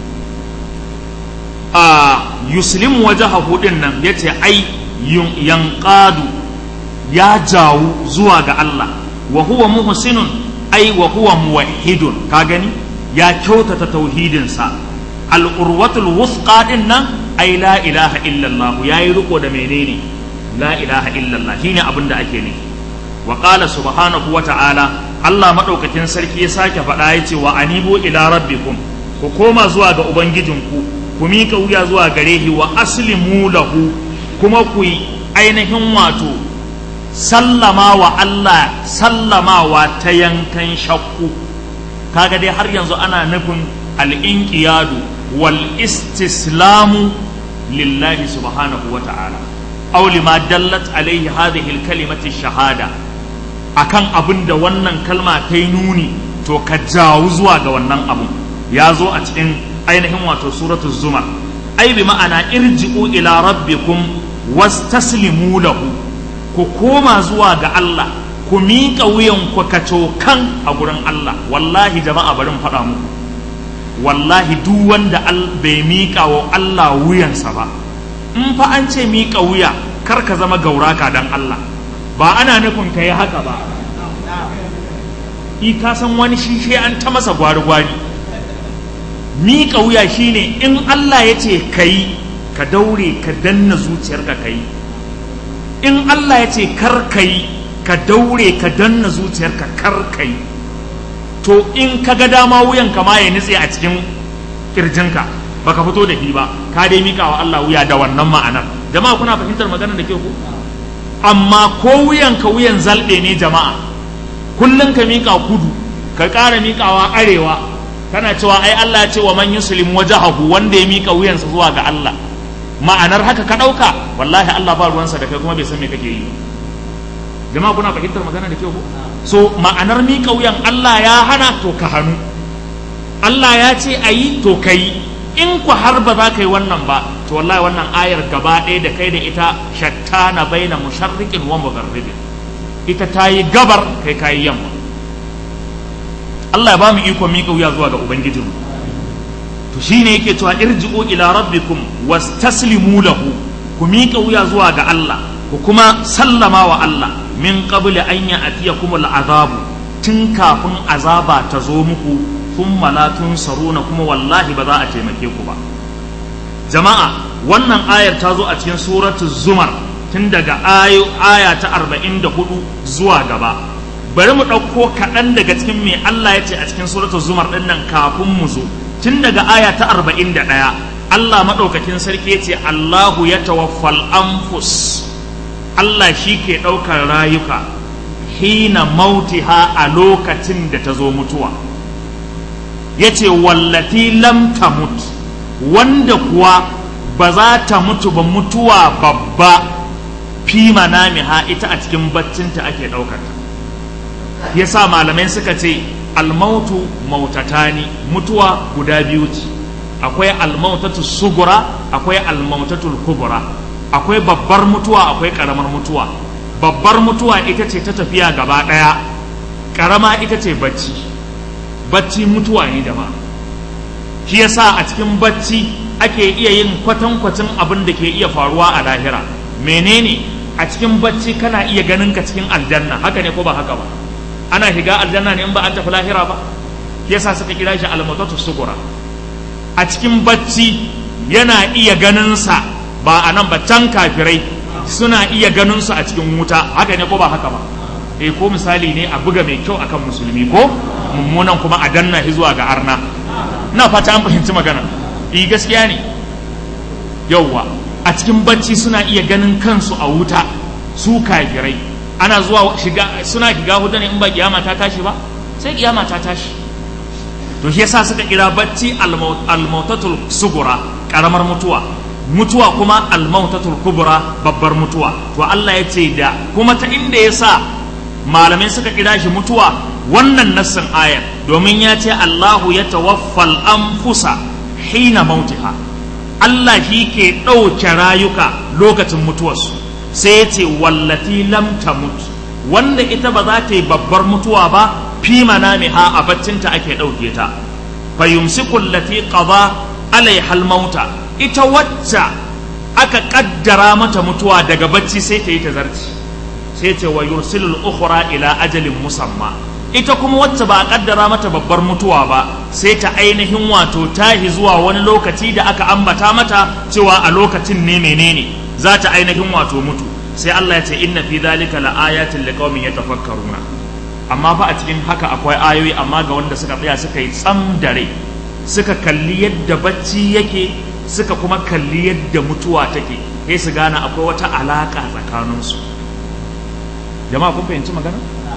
a yuslim wajahahu din nan yace ai yanqadu ya jawo zuwa ga Allah wa huwa muhsinun ai wa huwa muwahhidun ka gani ya kyautata tauhidinsa al-urwatul wusqa din nan ai la ilaha illallah yayi riko da menene la ilaha illallah shine abin da ake nufi wa qala subhanahu wa ta'ala Allah madaukakin sarki ya sake faɗa ya ce wa anibu ila rabbikum ku koma zuwa ga ubangijinku ku mika wuya zuwa gare shi wa aslimu lahu kuma ku yi ainihin wato sallama wa Allah sallamawa ta yankan shakku kaga dai har yanzu ana nufin al-inqiyadu wal istislamu lillahi subhanahu wa ta'ala aw lima dallat alaihi hadhihi al-kalimati shahada akan abin da wannan kalma ta yi nuni to ka jawo zuwa ga wannan abun ya zo a cikin ainihin wato suratul zumar ai bi ma'ana irji'u ila rabbikum wastaslimu lahu ku koma zuwa ga Allah ku miƙa wuyan ku kacokan a gurin Allah wallahi jama'a bari mu faɗa muku wallahi duk wanda bai miƙa wa Allah wuyansa ba in fa an ce miƙa wuya kar ka zama gauraka dan Allah ba ana nufin ka yi haka ba i ka san wani shi sai an ta masa gwari-gwari miƙa wuya shine in Allah ya ce ka yi ka daure ka danna zuciyarka ka yi in Allah ya ce kar ka yi ka daure ka danna zuciyarka kar ka yi to in ka ga dama wuyan ka ma ya nutse a cikin kirjinka baka fito da shi ba ka dai miƙa wa Allah wuya da wannan ma'anar jama'a kuna fahimtar maganar da ke ku amma ko wuyan ka wuyan zalɗe ne jama'a kullum ka miƙa kudu ka ƙara miƙawa arewa kana cewa ai Allah ya ce wa man yuslim wajahahu wanda ya miƙa wuyansa zuwa ga Allah ma'anar haka ka ɗauka wallahi Allah ba ruwansa da kai kuma bai san me kake yi jama'a kuna fahimtar magana da kyau ko so ma'anar miƙa wuyan Allah ya hana to ka hannu Allah ya ce a yi to ka yi in ku har ba za ka yi wannan ba to wallahi wannan ayar gaba ɗaya da kai da ita shattana baina musharriqin wa mugharribin ita ta yi gabar kai ka yi yamma Allah ya ba mu iko miƙa wuya zuwa ga ubangijinmu to shine yake cewa irji'u ila rabbikum wastaslimu lahu ku miƙa wuya zuwa ga Allah ku kuma sallama wa Allah min qabli an ya'tiyakum al'azabu tun kafin azaba ta zo muku thumma la tunsaruna kuma wallahi ba za a taimake ku ba jama'a wannan ayar ta zo a cikin suratu zumar tun daga ayo aya ta 44 zuwa gaba bari mu ɗauko kaɗan daga cikin me Allah ya ce a cikin suratu zumar ɗin nan kafin mu zo tun daga aya ta 41 Allah maɗaukakin sarki ya ce Allahu ya tawaffal anfus Allah shi ke ɗaukar rayuka hina mautiha a lokacin da ta zo mutuwa ya ce wallati lam tamut wanda kuwa ba za ta mutu ba mutuwa babba fi manamiha ita a cikin baccinta ake ɗaukar ya sa malamai suka ce almautu mautatani mutuwa guda biyu ce akwai almautatu sugura akwai almautatul kubura akwai babbar mutuwa akwai karamar mutuwa babbar mutuwa ita ce ta tafiya gaba ɗaya karama ita ce bacci bacci mutuwa ne jama'a shi yasa a cikin bacci ake iya yin kwatankwacin abin da ke iya faruwa a lahira menene a cikin bacci kana iya ganin ka cikin aljanna haka ne ko ba haka ba ana shiga aljanna ne in ba an tafi lahira ba yasa suka kira shi almatatu sugura a cikin bacci yana iya ganin sa ba a nan ba can kafirai suna iya ganin su a cikin wuta haka ne ko ba haka ba eh ko misali ne a buga mai kyau akan musulmi ko mummunan kuma a danna shi zuwa ga arna na fata an fahimci magana eh gaskiya ne yauwa a cikin bacci suna iya ganin kansu a wuta su kafirai ana zuwa shiga suna shiga huda ne in ba kiyama ta tashi ba sai kiyama ta tashi to shi yasa suka kira bacci almautatul sugura karamar mutuwa mutuwa kuma almautatul kubra babbar mutuwa to Allah ya ce da kuma ta inda yasa malamai suka kira shi mutuwa wannan nassin ayar domin ya ce Allahu ya tawaffal anfusa hina mautiha Allah shi ke ɗauke rayuka lokacin mutuwarsu sai ya ce wallati lam tamut wanda ita ba za ta yi babbar mutuwa ba fi manamiha a baccinta ake ɗauke ta fa yumsiku allati qada alaiha mauta ita wacce aka kaddara mata mutuwa daga bacci sai ta yi ta zarci sai ce wa yursilul ukhra ila ajalin musamma ita kuma wacce ba a kaddara mata babbar mutuwa ba sai ta ainihin wato tahi zuwa wani lokaci da aka ambata mata cewa a lokacin ne menene za ta ainihin wato mutu sai Allah ya ce inna fi dhalika laayatin liqaumin yatafakkaruna amma fa a cikin haka akwai ayoyi amma ga wanda suka tsaya suka yi tsam da rai suka kalli yadda bacci yake suka kuma kalli yadda mutuwa take sai su gane akwai wata alaka tsakaninsu jama'a kun fahimci magana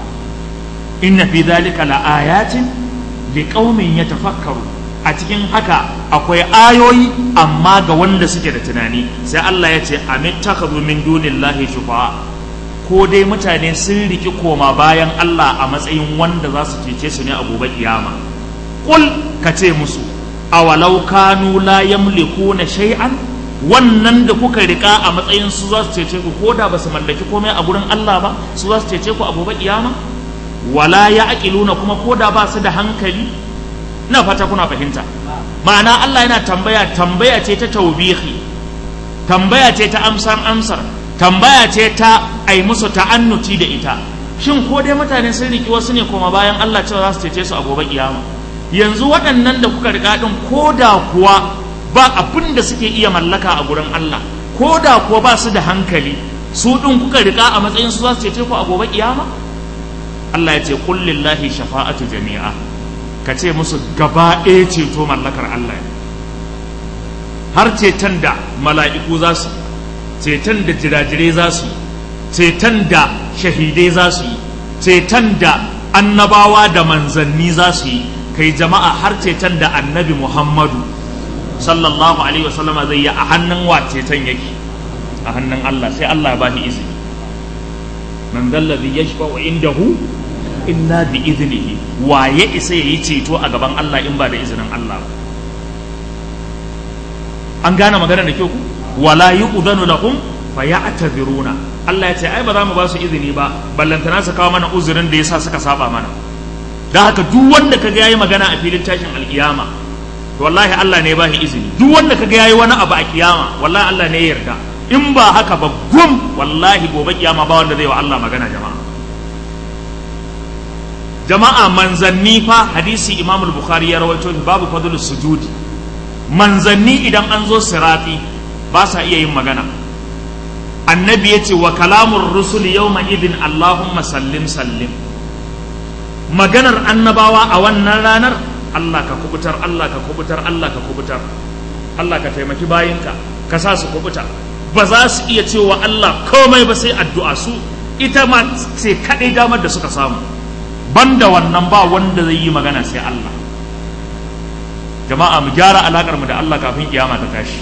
inna fi dhalika laayatin liqaumin yatafakkaru a cikin haka akwai ayoyi amma ga wanda suke da tunani sai Allah ya ce amittakhadhu min dunillahi shufa'a ko dai mutane sun riki koma bayan Allah a matsayin wanda za su cece su ne a gobe kiyama kul ka ce musu awalau kanu la yamlikuna shay'an wannan da kuka rika a matsayin su za su cece ku ko da ba su mallaki komai a gurin Allah ba su za su cece ku a gobe kiyama wala ya aqiluna kuma ko da ba su da hankali ina fata kuna fahimta ma'ana Allah yana tambaya tambaya ce ta taubihi tambaya ce ta amsar amsar tambaya ce ta ai musu ta'annuti da ita shin ko dai mutane sun riki wasu ne kuma bayan Allah cewa za su cece su a gobe kiyama yanzu waɗannan da kuka riga din ko da kuwa ba abin da suke iya mallaka a gurin Allah ko da kuwa ba su da hankali su ɗin kuka riƙa a matsayin su za su cece ku a gobe kiyama Allah ya ce kullillahi shafa'atu jami'a ka ce musu gaba ɗaya ceto mallakar Allah har ceton da mala'iku za su ceton da jirajirai za su ceton da shahidai za su yi ceton da annabawa da manzanni za su yi kai jama'a har ceton da annabi Muhammadu sallallahu alaihi wasallama zai yi a hannun wace can yake a hannun Allah sai Allah ya bashi izini man zallazi yashfa'u indahu illa bi iznihi wa ya isa yayi ceto a gaban Allah in ba da izinin Allah ba an gane magana da kyau ku wala yu'dhanu lahum faya'taziruna Allah ya ce ai ba za mu ba su izini ba ballantana su kawo mana uzurin da yasa suka saba mana dan haka duk wanda kaga yayi magana a filin tashin alkiyama to wallahi Allah ne ba shi izini duk wanda kaga yayi wani abu a kiyama wallahi Allah ne ya yarda in ba haka ba gum wallahi gobe kiyama ba wanda zai wa Allah magana jama'a jama'a manzanni fa hadisi Imam al-Bukhari ya rawaito babu fadlus sujudi manzanni idan an zo sirati ba sa iya yin magana annabi ya ce wa kalamun rusul yawma idin Allahumma sallim sallim maganar annabawa a wannan ranar Allah ka kubutar Allah ka kubutar Allah ka kubutar Allah ka taimaki bayinka ka sa su kubuta ba za su iya cewa Allah komai ba sai addu'a su ita ma ce kaɗai damar da suka samu banda wannan ba wanda zai yi magana sai Allah jama'a mu gyara alakar mu da Allah kafin kiyama ta tashi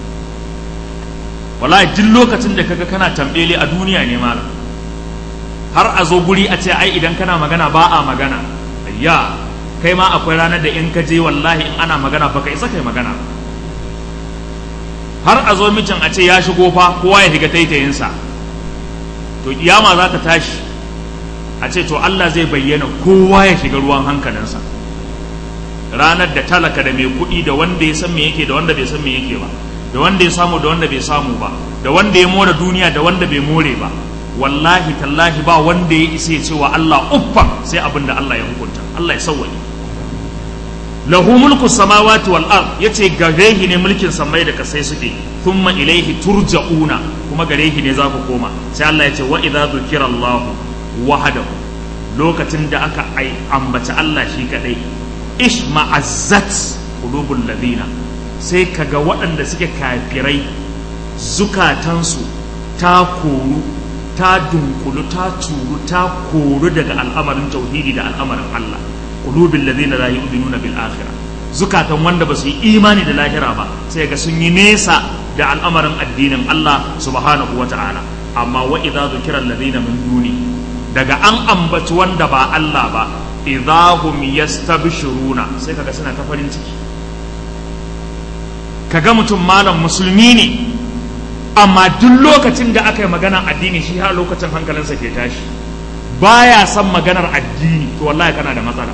wallahi duk lokacin da kaga kana tambele a duniya ne malam har a zo guri a ce ai idan kana magana ba a magana ayya kai ma akwai ranar da in ka je wallahi in ana magana fa ka isa kai magana har a zo mijin a ce ya shigo fa kowa ya shiga taitayinsa to kiyama za ta tashi a ce to Allah zai bayyana kowa ya shiga ruwan hankalinsa ranar da talaka da mai kuɗi da wanda ya san me yake da wanda bai san me yake ba da wanda ya samu da wanda bai samu ba da wanda ya more duniya da wanda bai more ba wallahi tallahi ba wanda ya isa ya ce wa Allah uffa sai abin da Allah ya hukunta Allah ya sauwaye lahu mulku samawati wal ard yace gare shi ne mulkin samai da kasai suke thumma ilaihi turja'una kuma gare shi ne za ku koma sai Allah ya ce wa idza dhukira Allah wahdahu lokacin da aka ai ambaci Allah shi kadai ishma'azzat qulubul ladina sai kaga waɗanda suke kafirai zukatansu ta koru ta dunkulu ta turu ta koru daga al'amarin tauhidi da al'amarin Allah qulubil ladina la yu'minuna bil akhirah zukatan wanda ba su yi imani da lahira ba sai ga sun yi nesa da al'amarin addinin Allah subhanahu wata'ala amma wa idza dhukira alladhina min duni daga an ambaci wanda ba Allah ba idahum yastabshiruna sai kaga suna ta farin ciki kaga mutum malam musulmi ne amma duk lokacin da aka yi maganar addini shi har lokacin hankalinsa ke tashi baya son maganar addini to wallahi kana da matsala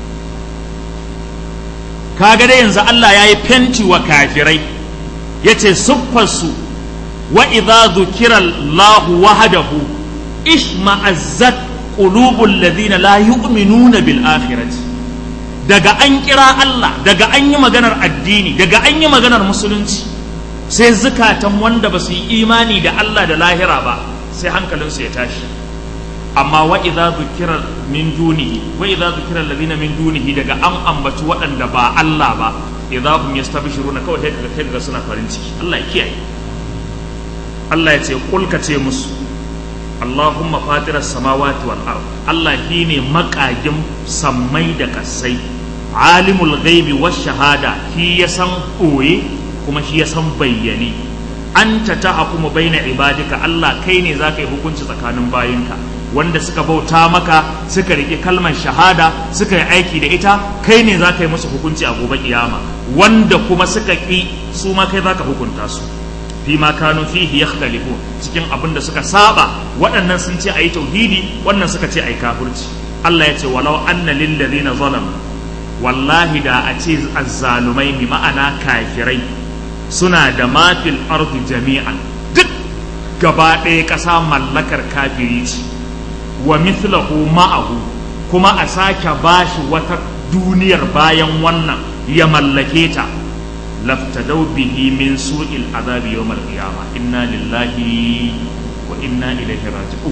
kaga dai yanzu Allah ya yi fenti wa kafirai yace siffarsu wa idza dhukira Allah wahdahu ishma'azzat qulubul ladina la yu'minuna bil akhirati daga an kira Allah daga an yi maganar addini daga an yi maganar musulunci sai zukatan wanda ba su yi imani da Allah da lahira ba sai hankalinsu ya tashi amma wa idza dhukira min dunihi wa idza dhukira alladhina min dunihi daga an ambaci waɗanda ba Allah ba idza hum yastabshiruna kawai sai kaga kai suna farin ciki Allah ya kiyaye Allah ya ce kul ka ce musu Allahumma fatiras samawati wal ard Allah shine makagin sammai da kasai alimul ghaibi wash shahada shi ya san koye kuma shi ya san bayyane anta tahkumu baina ibadika Allah kai ne zaka yi hukunci tsakanin bayinka wanda suka bauta maka suka riƙe kalmar shahada suka yi aiki da ita kai ne zaka yi musu hukunci a gobe kiyama wanda kuma suka ƙi su ma kai zaka hukunta su fi ma kanu fihi yakhtalifu cikin abin da suka saba waɗannan sun ce ayi tauhidi wannan suka ce ayi kafirci Allah ya ce walau anna lil ladina zalamu wallahi da a ce azzalumai bi ma'ana kafirai suna da mafil ardi jami'an duk gaba ɗaya ƙasa mallakar kafiri ce wa mithlahu ma'ahu kuma a sake bashi wata duniyar bayan wannan ya mallake ta laftadau bihi min su'il azabi yawmal qiyamah inna lillahi wa inna ilaihi raji'un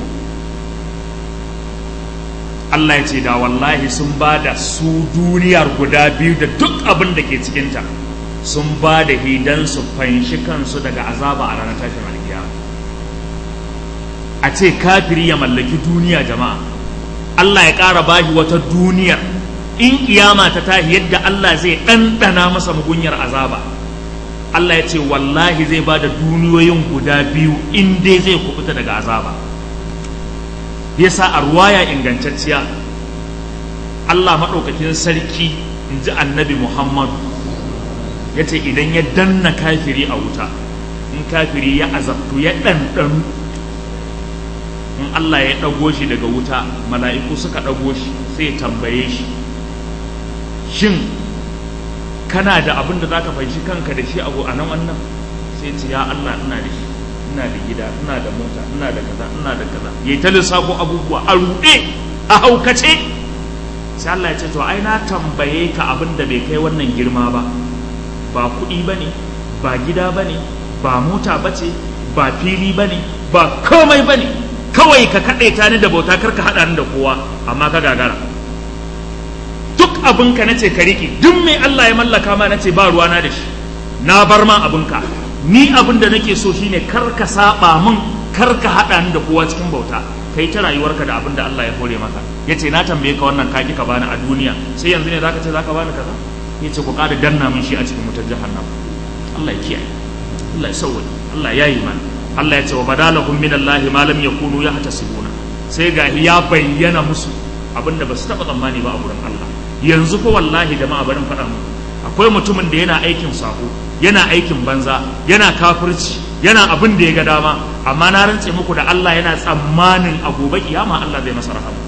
Allah ya ce da wallahi sun ba da su duniyar guda biyu da duk abin da ke cikinta sun ba da hidan su fanshi kansu daga azaba a ranar tashin alkiyama a ce kafiri ya mallaki duniya jama'a Allah ya ƙara bashi wata duniyar in kiyama ta tashi yadda Allah zai ɗanɗana masa mugunyar azaba Allah ya ce wallahi zai ba da duniyoyin guda biyu in dai zai kubuta daga azaba yasa a ruwaya ingantacciya Allah maɗaukakin sarki in ji annabi Muhammadu ya ce idan ya danna kafiri a wuta in kafiri ya azabtu ya ɗanɗanu in Allah ya ɗago shi daga wuta mala'iku suka ɗago shi sai ya tambaye shi shin kana da abin da za ka fahimci kanka da shi abu a nan wannan sai ce ya Allah ina da shi ina da gida ina da mota ina da kaza ina da kaza ya yi ta lissafo abubuwa a ruɗe a haukace sai Allah ya ce to ai na tambaye ka abin da bai kai wannan girma ba ba kuɗi ba ne ba gida ba ne ba mota ba ce ba fili ba ne ba komai ba ne kawai ka kaɗaita ni da bauta kar ka haɗa ni da kowa amma ka gagara duk abinka na ce ka riƙe duk mai Allah ya mallaka ma na ce ba ruwana da shi na bar ma abinka ni abin da nake so shine kar ka saba min kar ka haɗa ni da kowa cikin bauta kai ta rayuwarka da abin da Allah ya hore maka yace na tambaye ka wannan kaki ka bani a duniya sai yanzu ne zaka ce zaka bani kaza yace ku ƙara danna min shi a cikin wutar jahannam Allah ya kiyaye Allah ya sauwaye Allah ya yi mana Allah ya ce wa badalahum min Allah ma lam yakunu yahtasibuna sai ga ya bayyana musu abinda ba su taba tsammani ba a gurin Allah yanzu fa wallahi jama'a barin faɗa mu akwai mutumin da yana aikin sako yana aikin banza yana kafirci yana abin da ya ga dama amma na rantse muku da Allah yana tsammanin a gobe kiyama Allah zai masa rahama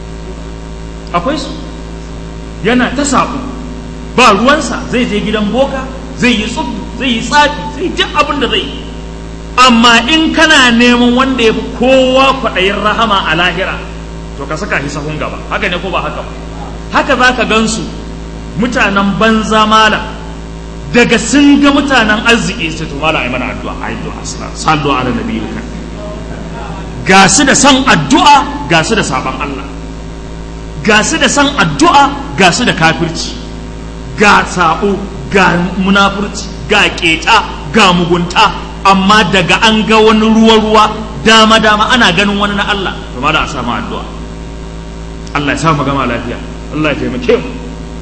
akwai su yana ta sako ba ruwansa zai je gidan boka zai yi tsubu zai yi tsafi zai duk abin da zai yi amma in kana neman wanda ya fi kowa kwaɗayin rahama a lahira to ka saka shi sahun gaba haka ne ko ba haka ba haka za ka gansu mutanen banza malam daga sun ga mutanen arziki sai to malam ai mana addu'a ai addu'a sallu ala nabiyyika ga su da san addu'a ga su da saban Allah ga su da san addu'a ga su da kafirci ga sabo ga munafurci ga keta ga mugunta amma daga an ga wani ruwa-ruwa dama-dama ana ganin wani na Allah to ma da a samu addu'a Allah ya sa mu gama lafiya Allah ya taimake mu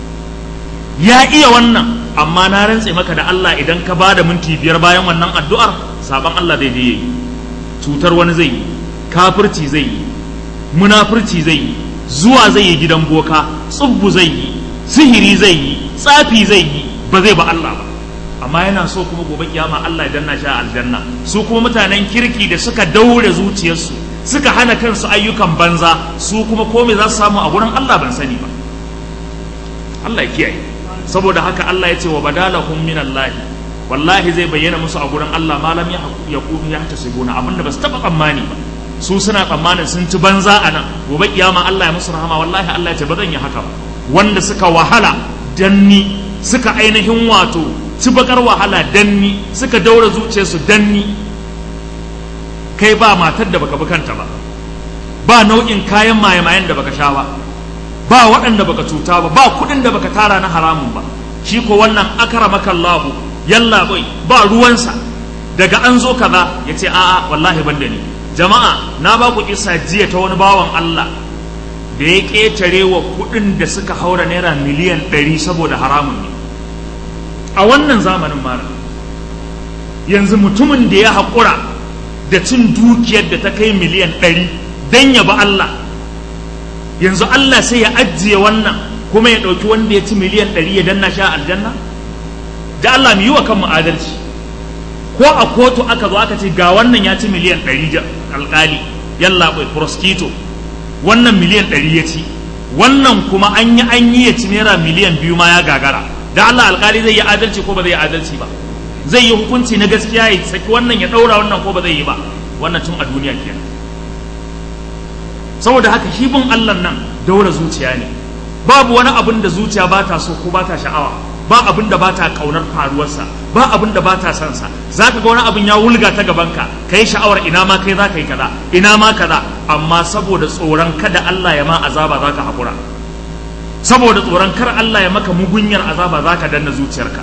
ya iya wannan amma na rantse maka da Allah idan ka bada minti biyar bayan wannan addu'ar saban Allah zai je yi cutar wani zai yi kafirci zai yi munafurci zai yi zuwa zai yi gidan boka tsubbu zai yi sihiri zai yi tsafi zai yi ba zai ba Allah ba amma yana so kuma gobe kiyama Allah ya danna shi a aljanna su kuma mutanen kirki da suka daure zuciyarsu suka hana kansu ayyukan banza su kuma komai za su samu a gurin Allah ban sani ba Allah ya kiyaye saboda haka Allah ya ce wa badalahum min Allah wallahi zai bayyana musu a gurin Allah malam ya yakunu ya tasibuna abinda ba su taba tsammani ba su suna tsammanin sun ci banza a nan gobe kiyama Allah ya musu rahama wallahi Allah ya ce ba zan yi haka ba wanda suka wahala danni suka ainihin wato ci bakar wahala danni suka daura zuciyarsu danni kai ba matar da baka bi kanta ba ba nau'in kayan maye-mayen da baka sha ba ba waɗanda baka cuta ba ba kuɗin da baka tara na haramun ba shi ko wannan akramaka Allah yalla bai ba ruwansa daga an zo kaza ya ce a'a wallahi ban da ni jama'a na ba ku kisa jiya ta wani bawan Allah da ya ƙetare wa kuɗin da suka haura naira miliyan ɗari saboda haramun ne a wannan zamanin mara yanzu mutumin da ya haƙura da cin dukiyar da ta kai miliyan ɗari don ya ba Allah yanzu Allah sai ya ajiye wannan kuma ya ɗauki wanda ya ci miliyan ɗari ya danna sha aljanna da Allah mu yi wa kanmu adalci ko a kotu aka zo aka ce ga wannan ya ci miliyan ɗari alƙali yalla bai proskito wannan miliyan ɗari ya ci wannan kuma an yi an yi ya ci naira miliyan biyu ma ya gagara da Allah alƙali zai yi adalci ko ba zai yi adalci ba zai yi hukunci na gaskiya ya saki wannan ya ɗaura wannan ko ba zai yi ba wannan tun a duniya kenan saboda haka shi bin Allah nan daura zuciya ne babu wani abin da zuciya ba ta so ko ba ta sha'awa ba abin da ba ta kaunar faruwarsa ba abin da ba ta son sa za ka ga wani abin ya wulga ta gabanka ka yi sha'awar ina ma kai za ka yi kaza ina ma kaza amma saboda tsoron kada Allah ya ma azaba za ka haƙura saboda tsoron kar Allah ya maka mugunyar azaba za ka danna zuciyarka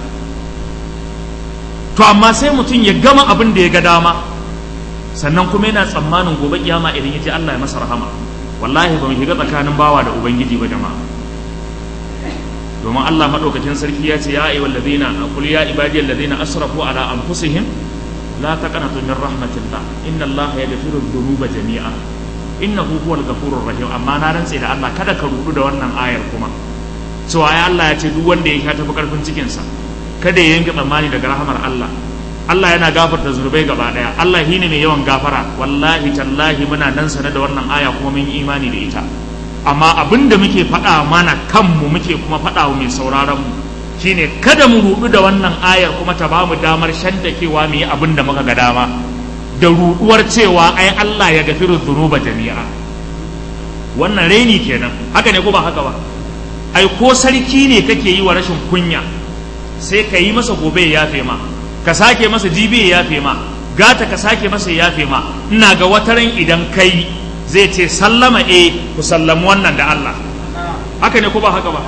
to amma sai mutum ya gama abin da ya ga dama sannan kuma yana tsammanin gobe kiyama idan ya ce Allah ya masa rahama wallahi ba mu shiga tsakanin bawa da ubangiji ba jama'a domin Allah madaukakin sarki ya ce ya ayyuhal ladina qul ya ibadiyal ladina asrafu ala anfusihim la taqnatu min rahmatillah inna Allah yaghfiru dhunuba jami'a innahu huwal ghafurur rahim amma na rantse da Allah kada ka rudu da wannan ayar kuma cewa ya Allah ya ce duk wanda ya tafi karfin cikin sa kada ya yanke tsammani daga rahamar Allah Allah yana gafarta zunubai gaba daya Allah shi ne mai yawan gafara wallahi tallahi muna nan sane da wannan aya kuma mun yi imani da ita amma abin da muke faɗa mana kanmu muke kuma faɗa wa mai sauraron mu shine kada mu rudu da wannan ayar kuma ta ba mu damar shantakewa mu yi abin da muka ga dama da ruduwar cewa ai Allah ya gafiru dhunuba jami'a wannan raini kenan haka ne ko ba haka ba ai ko sarki ne kake yi wa rashin kunya sai ka yi masa gobe ya yafe ma ka sake masa jibi ya yafe ma gata ka sake masa ya yafe ma ina ga wataran idan kai zai ce sallama e ku sallamu wannan da Allah haka ne ko ba haka ba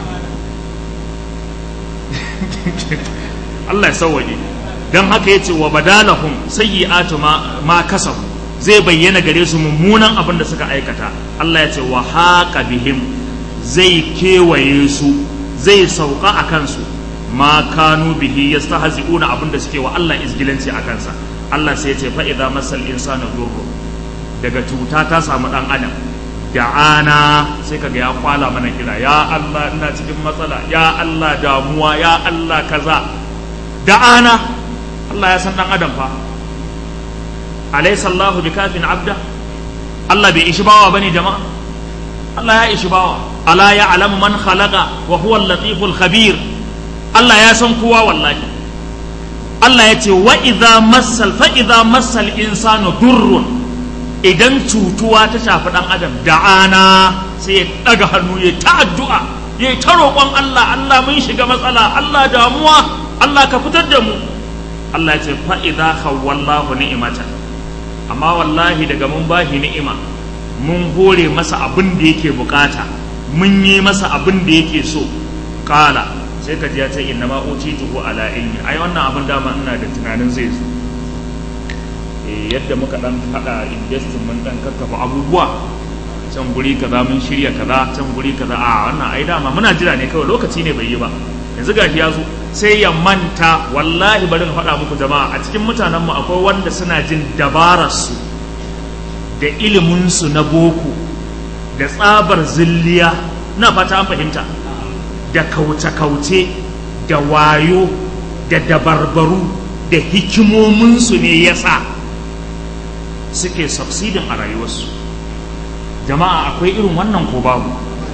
Allah ya sauwaje don haka ya ce wa badalahum sayyi'atu ma, ma kasabu zai bayyana gare su mummunan abin da suka aikata Allah ya ce wa haqa bihim zai kewaye su zai sauka a kansu ma kanu bihi yastahzi'una abin da suke wa Allah izgilanci a kansa Allah sai ya ce fa idza masal insanu durru daga cuta ta samu dan adam da'ana sai kaga ya kwala mana kira ya Allah ina cikin matsala ya Allah damuwa ya Allah kaza da'ana Allah ya san dan adam fa alaysa Allahu bikafin abda Allah bai ishi bawa bane jama'a Allah ya ishi bawa ala ya'lamu man khalaqa wa huwa al-latiful khabir Allah ya san kowa wallahi Allah ya ce wa idza massal fa idza massal insanu durrun idan cutuwa ta shafi dan adam da'ana sai ya daga hannu ya ta addu'a ya ta roƙon Allah Allah mun shiga matsala Allah damuwa Allah ka fitar da mu Allah ya ce fa idza khawwallahu ni'matan amma wallahi daga mun bashi ni'ima mun hore masa abin da yake bukata mun yi masa abin da yake so kala sai ka ji ya ce inna ma utituhu ala ilmi ai wannan abin dama ina da tunanin zai zo eh yadda muka dan hada investin mun dan kakkafa abubuwa can guri kaza mun shirya kaza can guri kaza a wannan ai dama muna jira ne kawai lokaci ne bai yi ba yanzu gashi ya zo sai ya manta wallahi bari na faɗa muku jama'a a cikin mutanenmu akwai wanda suna jin dabararsu da iliminsu na boko da tsabar zilliya na fata an fahimta da kauce-kauce da wayo da dabarbaru da hikimominsu ne ya sa suke succeeding a rayuwarsu jama'a akwai irin wannan ko babu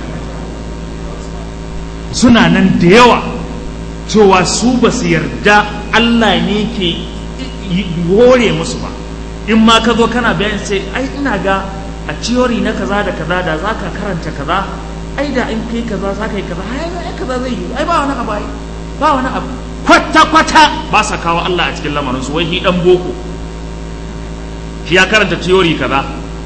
suna nan da yawa cewa su ba su yarda Allah ne ke hore musu ba in ma ka zo kana bayan sai ai ina ga a ciyori na kaza da kaza da za ka karanta kaza ai da in kai kaza za ka yi kaza ai kaza zai yi ai ba wani abu ai ba wani abu kwata kwata ba sa kawo Allah a cikin lamarin su wai hi dan boko shi ya karanta ciyori kaza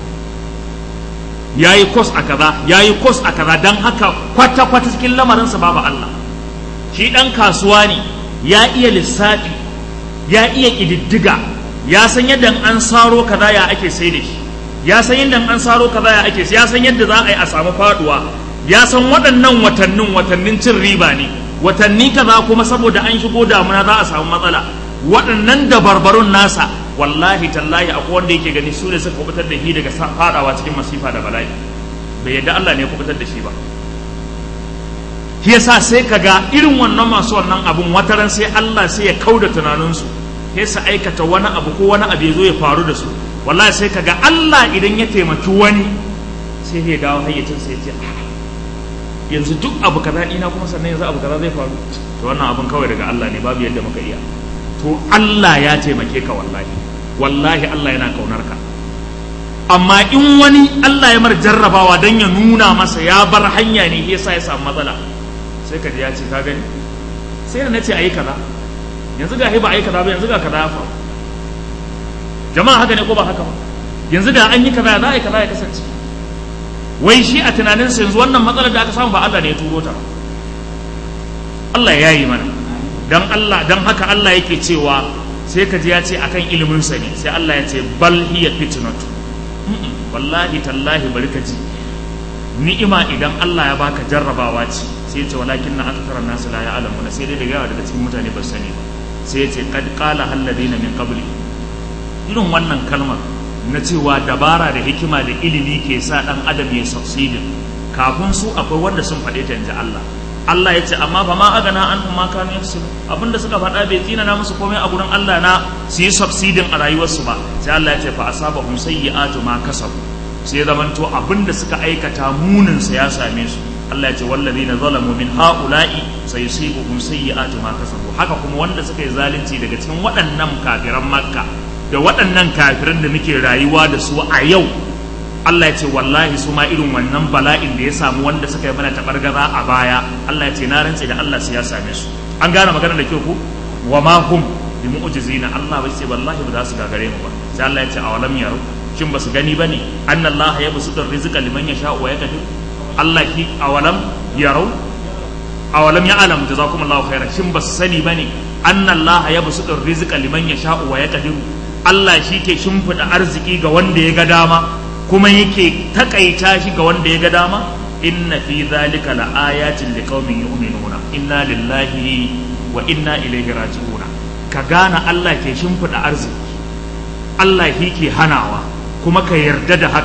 ya yi kos a kaza ya yi kos a kaza don haka kwata kwata cikin lamarin sa babu Allah shi dan kasuwa ne ya iya lissafi ya iya ƙididdiga ya san yadda an saro kaza ya ake sai da shi ya san yadda an saro kaza ya ake ya san yadda za a yi a samu faduwa ya san waɗannan watannin watannin cin riba ne watanni kaza kuma saboda an shigo damuna za a samu matsala waɗannan dabarbarun nasa wallahi tallahi akwai wanda yake gani su ne suka kubutar da shi daga fadawa cikin masifa da bala'i bai yadda Allah ne ya kubutar da shi ba shi yasa sai kaga irin wannan masu wannan abun wataran sai Allah sai ya kauda tunaninsu sai su aikata wani abu ko wani abu ya zo ya faru da su wallahi sai kaga Allah idan ya taimaki wani sai ya dawo hayyacin sai ya ce yanzu duk abu kaza ina kuma sannan yanzu abu kaza zai faru to wannan abun kawai daga Allah ne babu yadda muka iya to Allah ya taimake ka wallahi wallahi Allah yana kaunar ka amma in wani Allah ya mar jarrabawa dan ya nuna masa ya bar hanya ne yasa ya samu matsala sai ka ji ya ce ka gani sai na ce ayi kaza yanzu ga ba ayi kaza ba yanzu ga kaza ya faru jama'a haka ne ko ba haka ba yanzu da an yi kaza za a yi kaza ya kasance wai shi a tunaninsa yanzu wannan matsalar da aka samu ba Allah ne ya turo ta ba Allah ya yi mana dan Allah dan haka Allah yake cewa sai ka ji ya ce akan ilimin sa ne sai Allah ya ce bal hiya fitnatu wallahi tallahi bari ka ji ni'ima idan Allah ya baka jarrabawa ce sai ya ce walakin na akthara nasu la ya'lamuna sai dai daga daga cikin mutane ba sani ba sai ya ce qad qala alladhina min qabli irin wannan kalmar na cewa dabara da hikima da ilimi ke sa dan adam ya succeed kafin su akwai wanda sun faɗe ta yanzu Allah Allah ya ce amma fa ma agana an ma kanu yafsilu abinda suka faɗa bai tsina na musu komai a gurin Allah na su yi succeeding a rayuwarsu ba sai Allah ya ce fa asabahum sayyi'atu ma kasabu sai zamanto abinda suka aikata munin sa ya same su Allah ya ce wallazina zalamu min haula'i sayusibuhum sayyi'atu ma kasabu haka kuma wanda suka yi zalunci daga cikin waɗannan kafiran Makka da waɗannan kafiran da muke rayuwa da su a yau Allah ya ce wallahi su ma irin wannan bala'in da ya samu wanda suka yi mana tabargaza a baya Allah ya ce na rantse da Allah sai ya same su an gane magana da kyau ko wa ma hum bi mu'jizina Allah bai ce wallahi ba za su gagare mu ba sai Allah ya ce awalam yaro shin ba su gani bane anna Allah ya basutu rizqa liman yasha wa yaqdir Allah ki awalam yaro awalam ya'lam jazakumullahu khairan shin ba su sani bane anna Allah ya basutu rizqa liman yasha wa yaqdir Allah shi ke shimfiɗa arziki ga wanda ya ga dama kuma yake takaita shi ga wanda ya ga dama inna fi zalika la ayatin liqaumin yu'minuna inna lillahi wa inna ilaihi raji'un ka gane Allah ke shimfiɗa arziki Allah shi ke hanawa kuma ka yarda da haka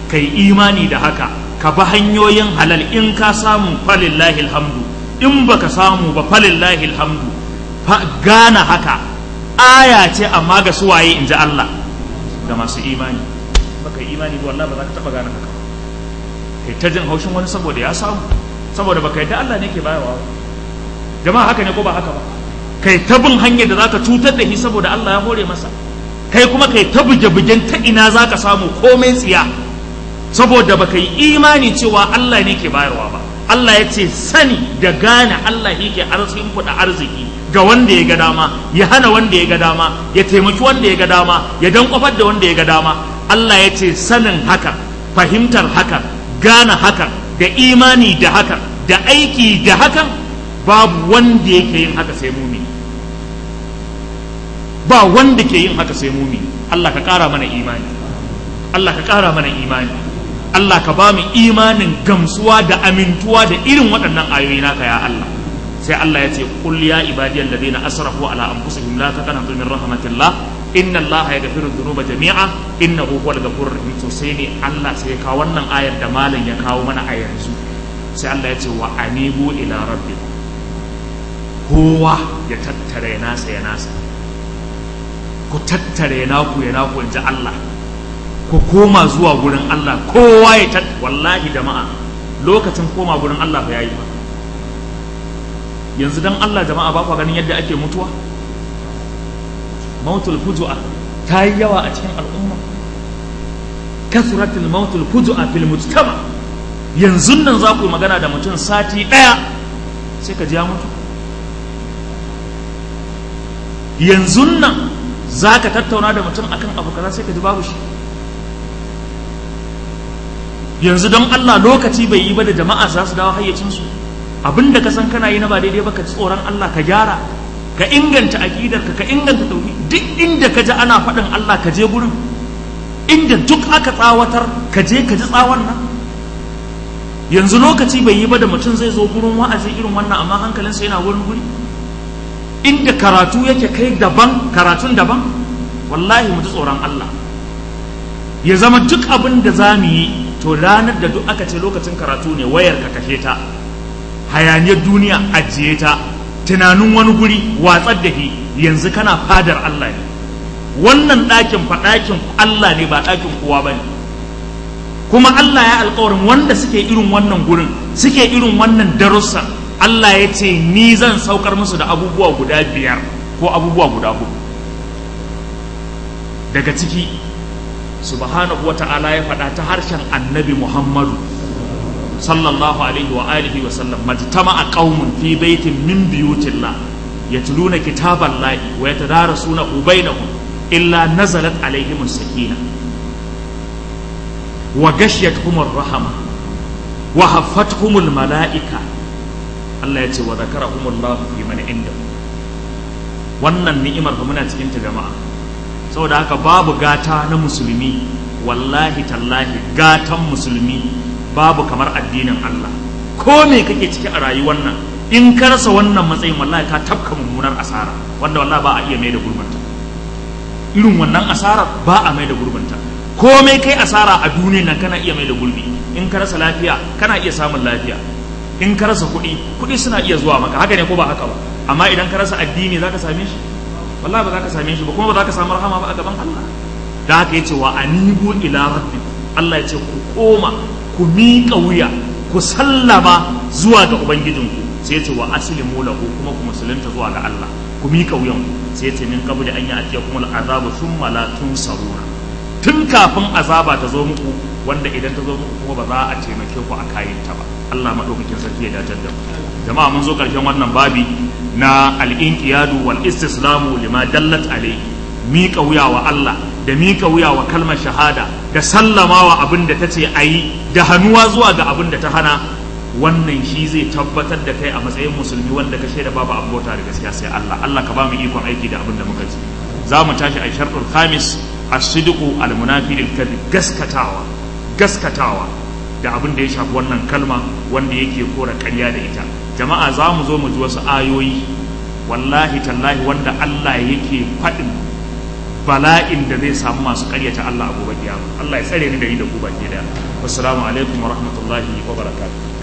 kai imani da haka ka bi hanyoyin halal in ka samu falillahi alhamdu in baka samu ba falillahi alhamdu gana haka aya ce amma ga suwaye in ji Allah ga masu imani baka yi imani ba wallahi ba za ka taba gane haka kai ta jin haushin wani saboda ya samu saboda baka yadda Allah ne ke bayarwa jama'a haka ne ko ba haka ba kai ta bin hanyar da zaka cutar da shi saboda Allah ya hore masa kai kuma kai ta buge-bugen ta ina zaka samu komai tsiya saboda baka yi imani cewa Allah ne ke bayarwa ba Allah ya ce sani da gane Allah yake arzikin kuɗa arziki ga wanda ya ga dama ya hana wanda ya ga dama ya taimaki wanda ya ga dama ya dan kwafar da wanda ya ga dama Allah ya ce sanin haka fahimtar haka gane haka da imani da haka da aiki da hakan babu wanda yake yin haka sai mumi ba wanda ke yin haka sai mumi Allah ka ƙara mana imani Allah ka ƙara mana imani Allah ka ba mu imanin gamsuwa da amintuwa da irin waɗannan ayoyi naka ya Allah sai Allah ya ce qul ya ibadiyal ladina asrafu ala anfusihim la taqnatu min rahmatillah inna Allah yaghfiru dhunuba jami'a innahu huwal ghafurur rahim to sai ne Allah sai ya kawo wannan ayar da malam ya kawo mana a yanzu sai Allah ya ce wa anibu ila rabbikum kowa ya tattare nasa ya nasa ku tattare naku ya naku in ji Allah ku koma zuwa gurin Allah kowa ya tat wallahi jama'a lokacin koma gurin Allah ba yayi ba yanzu dan Allah jama'a ba ku ganin yadda ake mutuwa mautul fujua ta yi yawa a cikin al'umma kasratul mautul fujua fil mujtama yanzu nan za ku yi magana da mutum sati ɗaya sai ka ji ya mutu yanzu nan za ka tattauna da mutum akan abu kaza sai ka ji babu shi yanzu don Allah lokaci bai yi ba da jama'a za su dawo hayyacinsu abinda ka san kana yi na ba daidai ba ka tsoron Allah ka gyara ka inganta aƙidarka ka inganta tauhid duk inda ka ji ana faɗin Allah ka je gurin inda duk aka tsawatar ka je ka ji tsawon nan yanzu lokaci bai yi ba da mutum zai zo gurin wa'azi irin wannan amma hankalinsa yana wurin guri inda karatu yake kai daban karatun daban wallahi mu ji tsoron Allah ya zama duk abin da za mu yi to ranar da duk aka ce lokacin karatu ne wayar ka kashe ta hayaniyar duniya ajiye ta tunanin wani guri watsar da shi yanzu kana fadar Allah ne wannan ɗakin fa ɗakin Allah ne ba ɗakin kowa ba ne kuma Allah ya alkawarin wanda suke irin wannan gurin suke irin wannan darussan Allah ya ce ni zan saukar musu da abubuwa guda biyar ko abubuwa guda hudu daga ciki subhanahu wata'ala ya faɗa ta harshen annabi Muhammadu sallallahu alaihi wa alihi wa sallam majtama'a qaumun fi baitin min buyutillah yatluna kitaballahi wa yatadarasuna bainahum illa nazalat alaihim as-sakina wa ghashiyatuhum ar-rahma wa haffathum al-mala'ika Allah ya ce wa zakarahumullahu fi man indahu wannan ni'imar fa muna cikin ta jama'a saboda haka babu gata na musulmi wallahi tallahi gatan musulmi babu kamar addinin Allah ko me kake ciki a rayuwar nan in ka rasa wannan matsayin wallahi ka tafka mummunar asara wanda wallahi ba a iya mai da gurbanta irin wannan asarar ba a mai da gurbanta komai kai asara a duniya nan kana iya mai da gurbi in ka rasa lafiya kana iya samun lafiya in ka rasa kuɗi kuɗi suna iya zuwa maka haka ne ko ba haka ba amma idan ka rasa addini za ka same shi wallahi ba za ka same shi ba kuma ba za ka samu rahama ba a gaban Allah da haka yace wa anibu ila rabbi Allah yace ku koma ku miƙa wuya ku sallama zuwa ga ubangijinku sai yace wa aslimu lahu kuma ku musulunta zuwa ga Allah ku miƙa wuyan sai yace min qabli an ya'tiyakum al'azabu thumma la tunsaruna tun kafin azaba ta zo muku wanda idan ta zo muku kuma ba za a taimake ku a kayanta ba Allah madaukakin sarki ya dace da mu jama'a mun zo karshen wannan babi na al-inqiyadu wal istislamu lima dallat alayhi miƙa wuya wa Allah da miƙa wuya wa kalmar shahada da sallamawa abin da ta ce a yi da hannuwa zuwa ga abin da ta hana wannan shi zai tabbatar da kai a matsayin musulmi wanda ka shaida babu abota da gaskiya sai Allah Allah ka ba mu ikon aiki da abin da muka ji za mu tashi a sharɗul khamis as-sidqu al-munafi lil gaskatawa gaskatawa da abin da ya shafi wannan kalma wanda yake kora ƙarya da ita jama'a za mu zo mu ji wasu ayoyi wallahi tallahi wanda Allah yake faɗin bala'in da zai samu masu karyata Allah a gobe kiyama Allah ya tsare ni da ni da ku baki daya wassalamu alaikum wa rahmatullahi wa barakatuh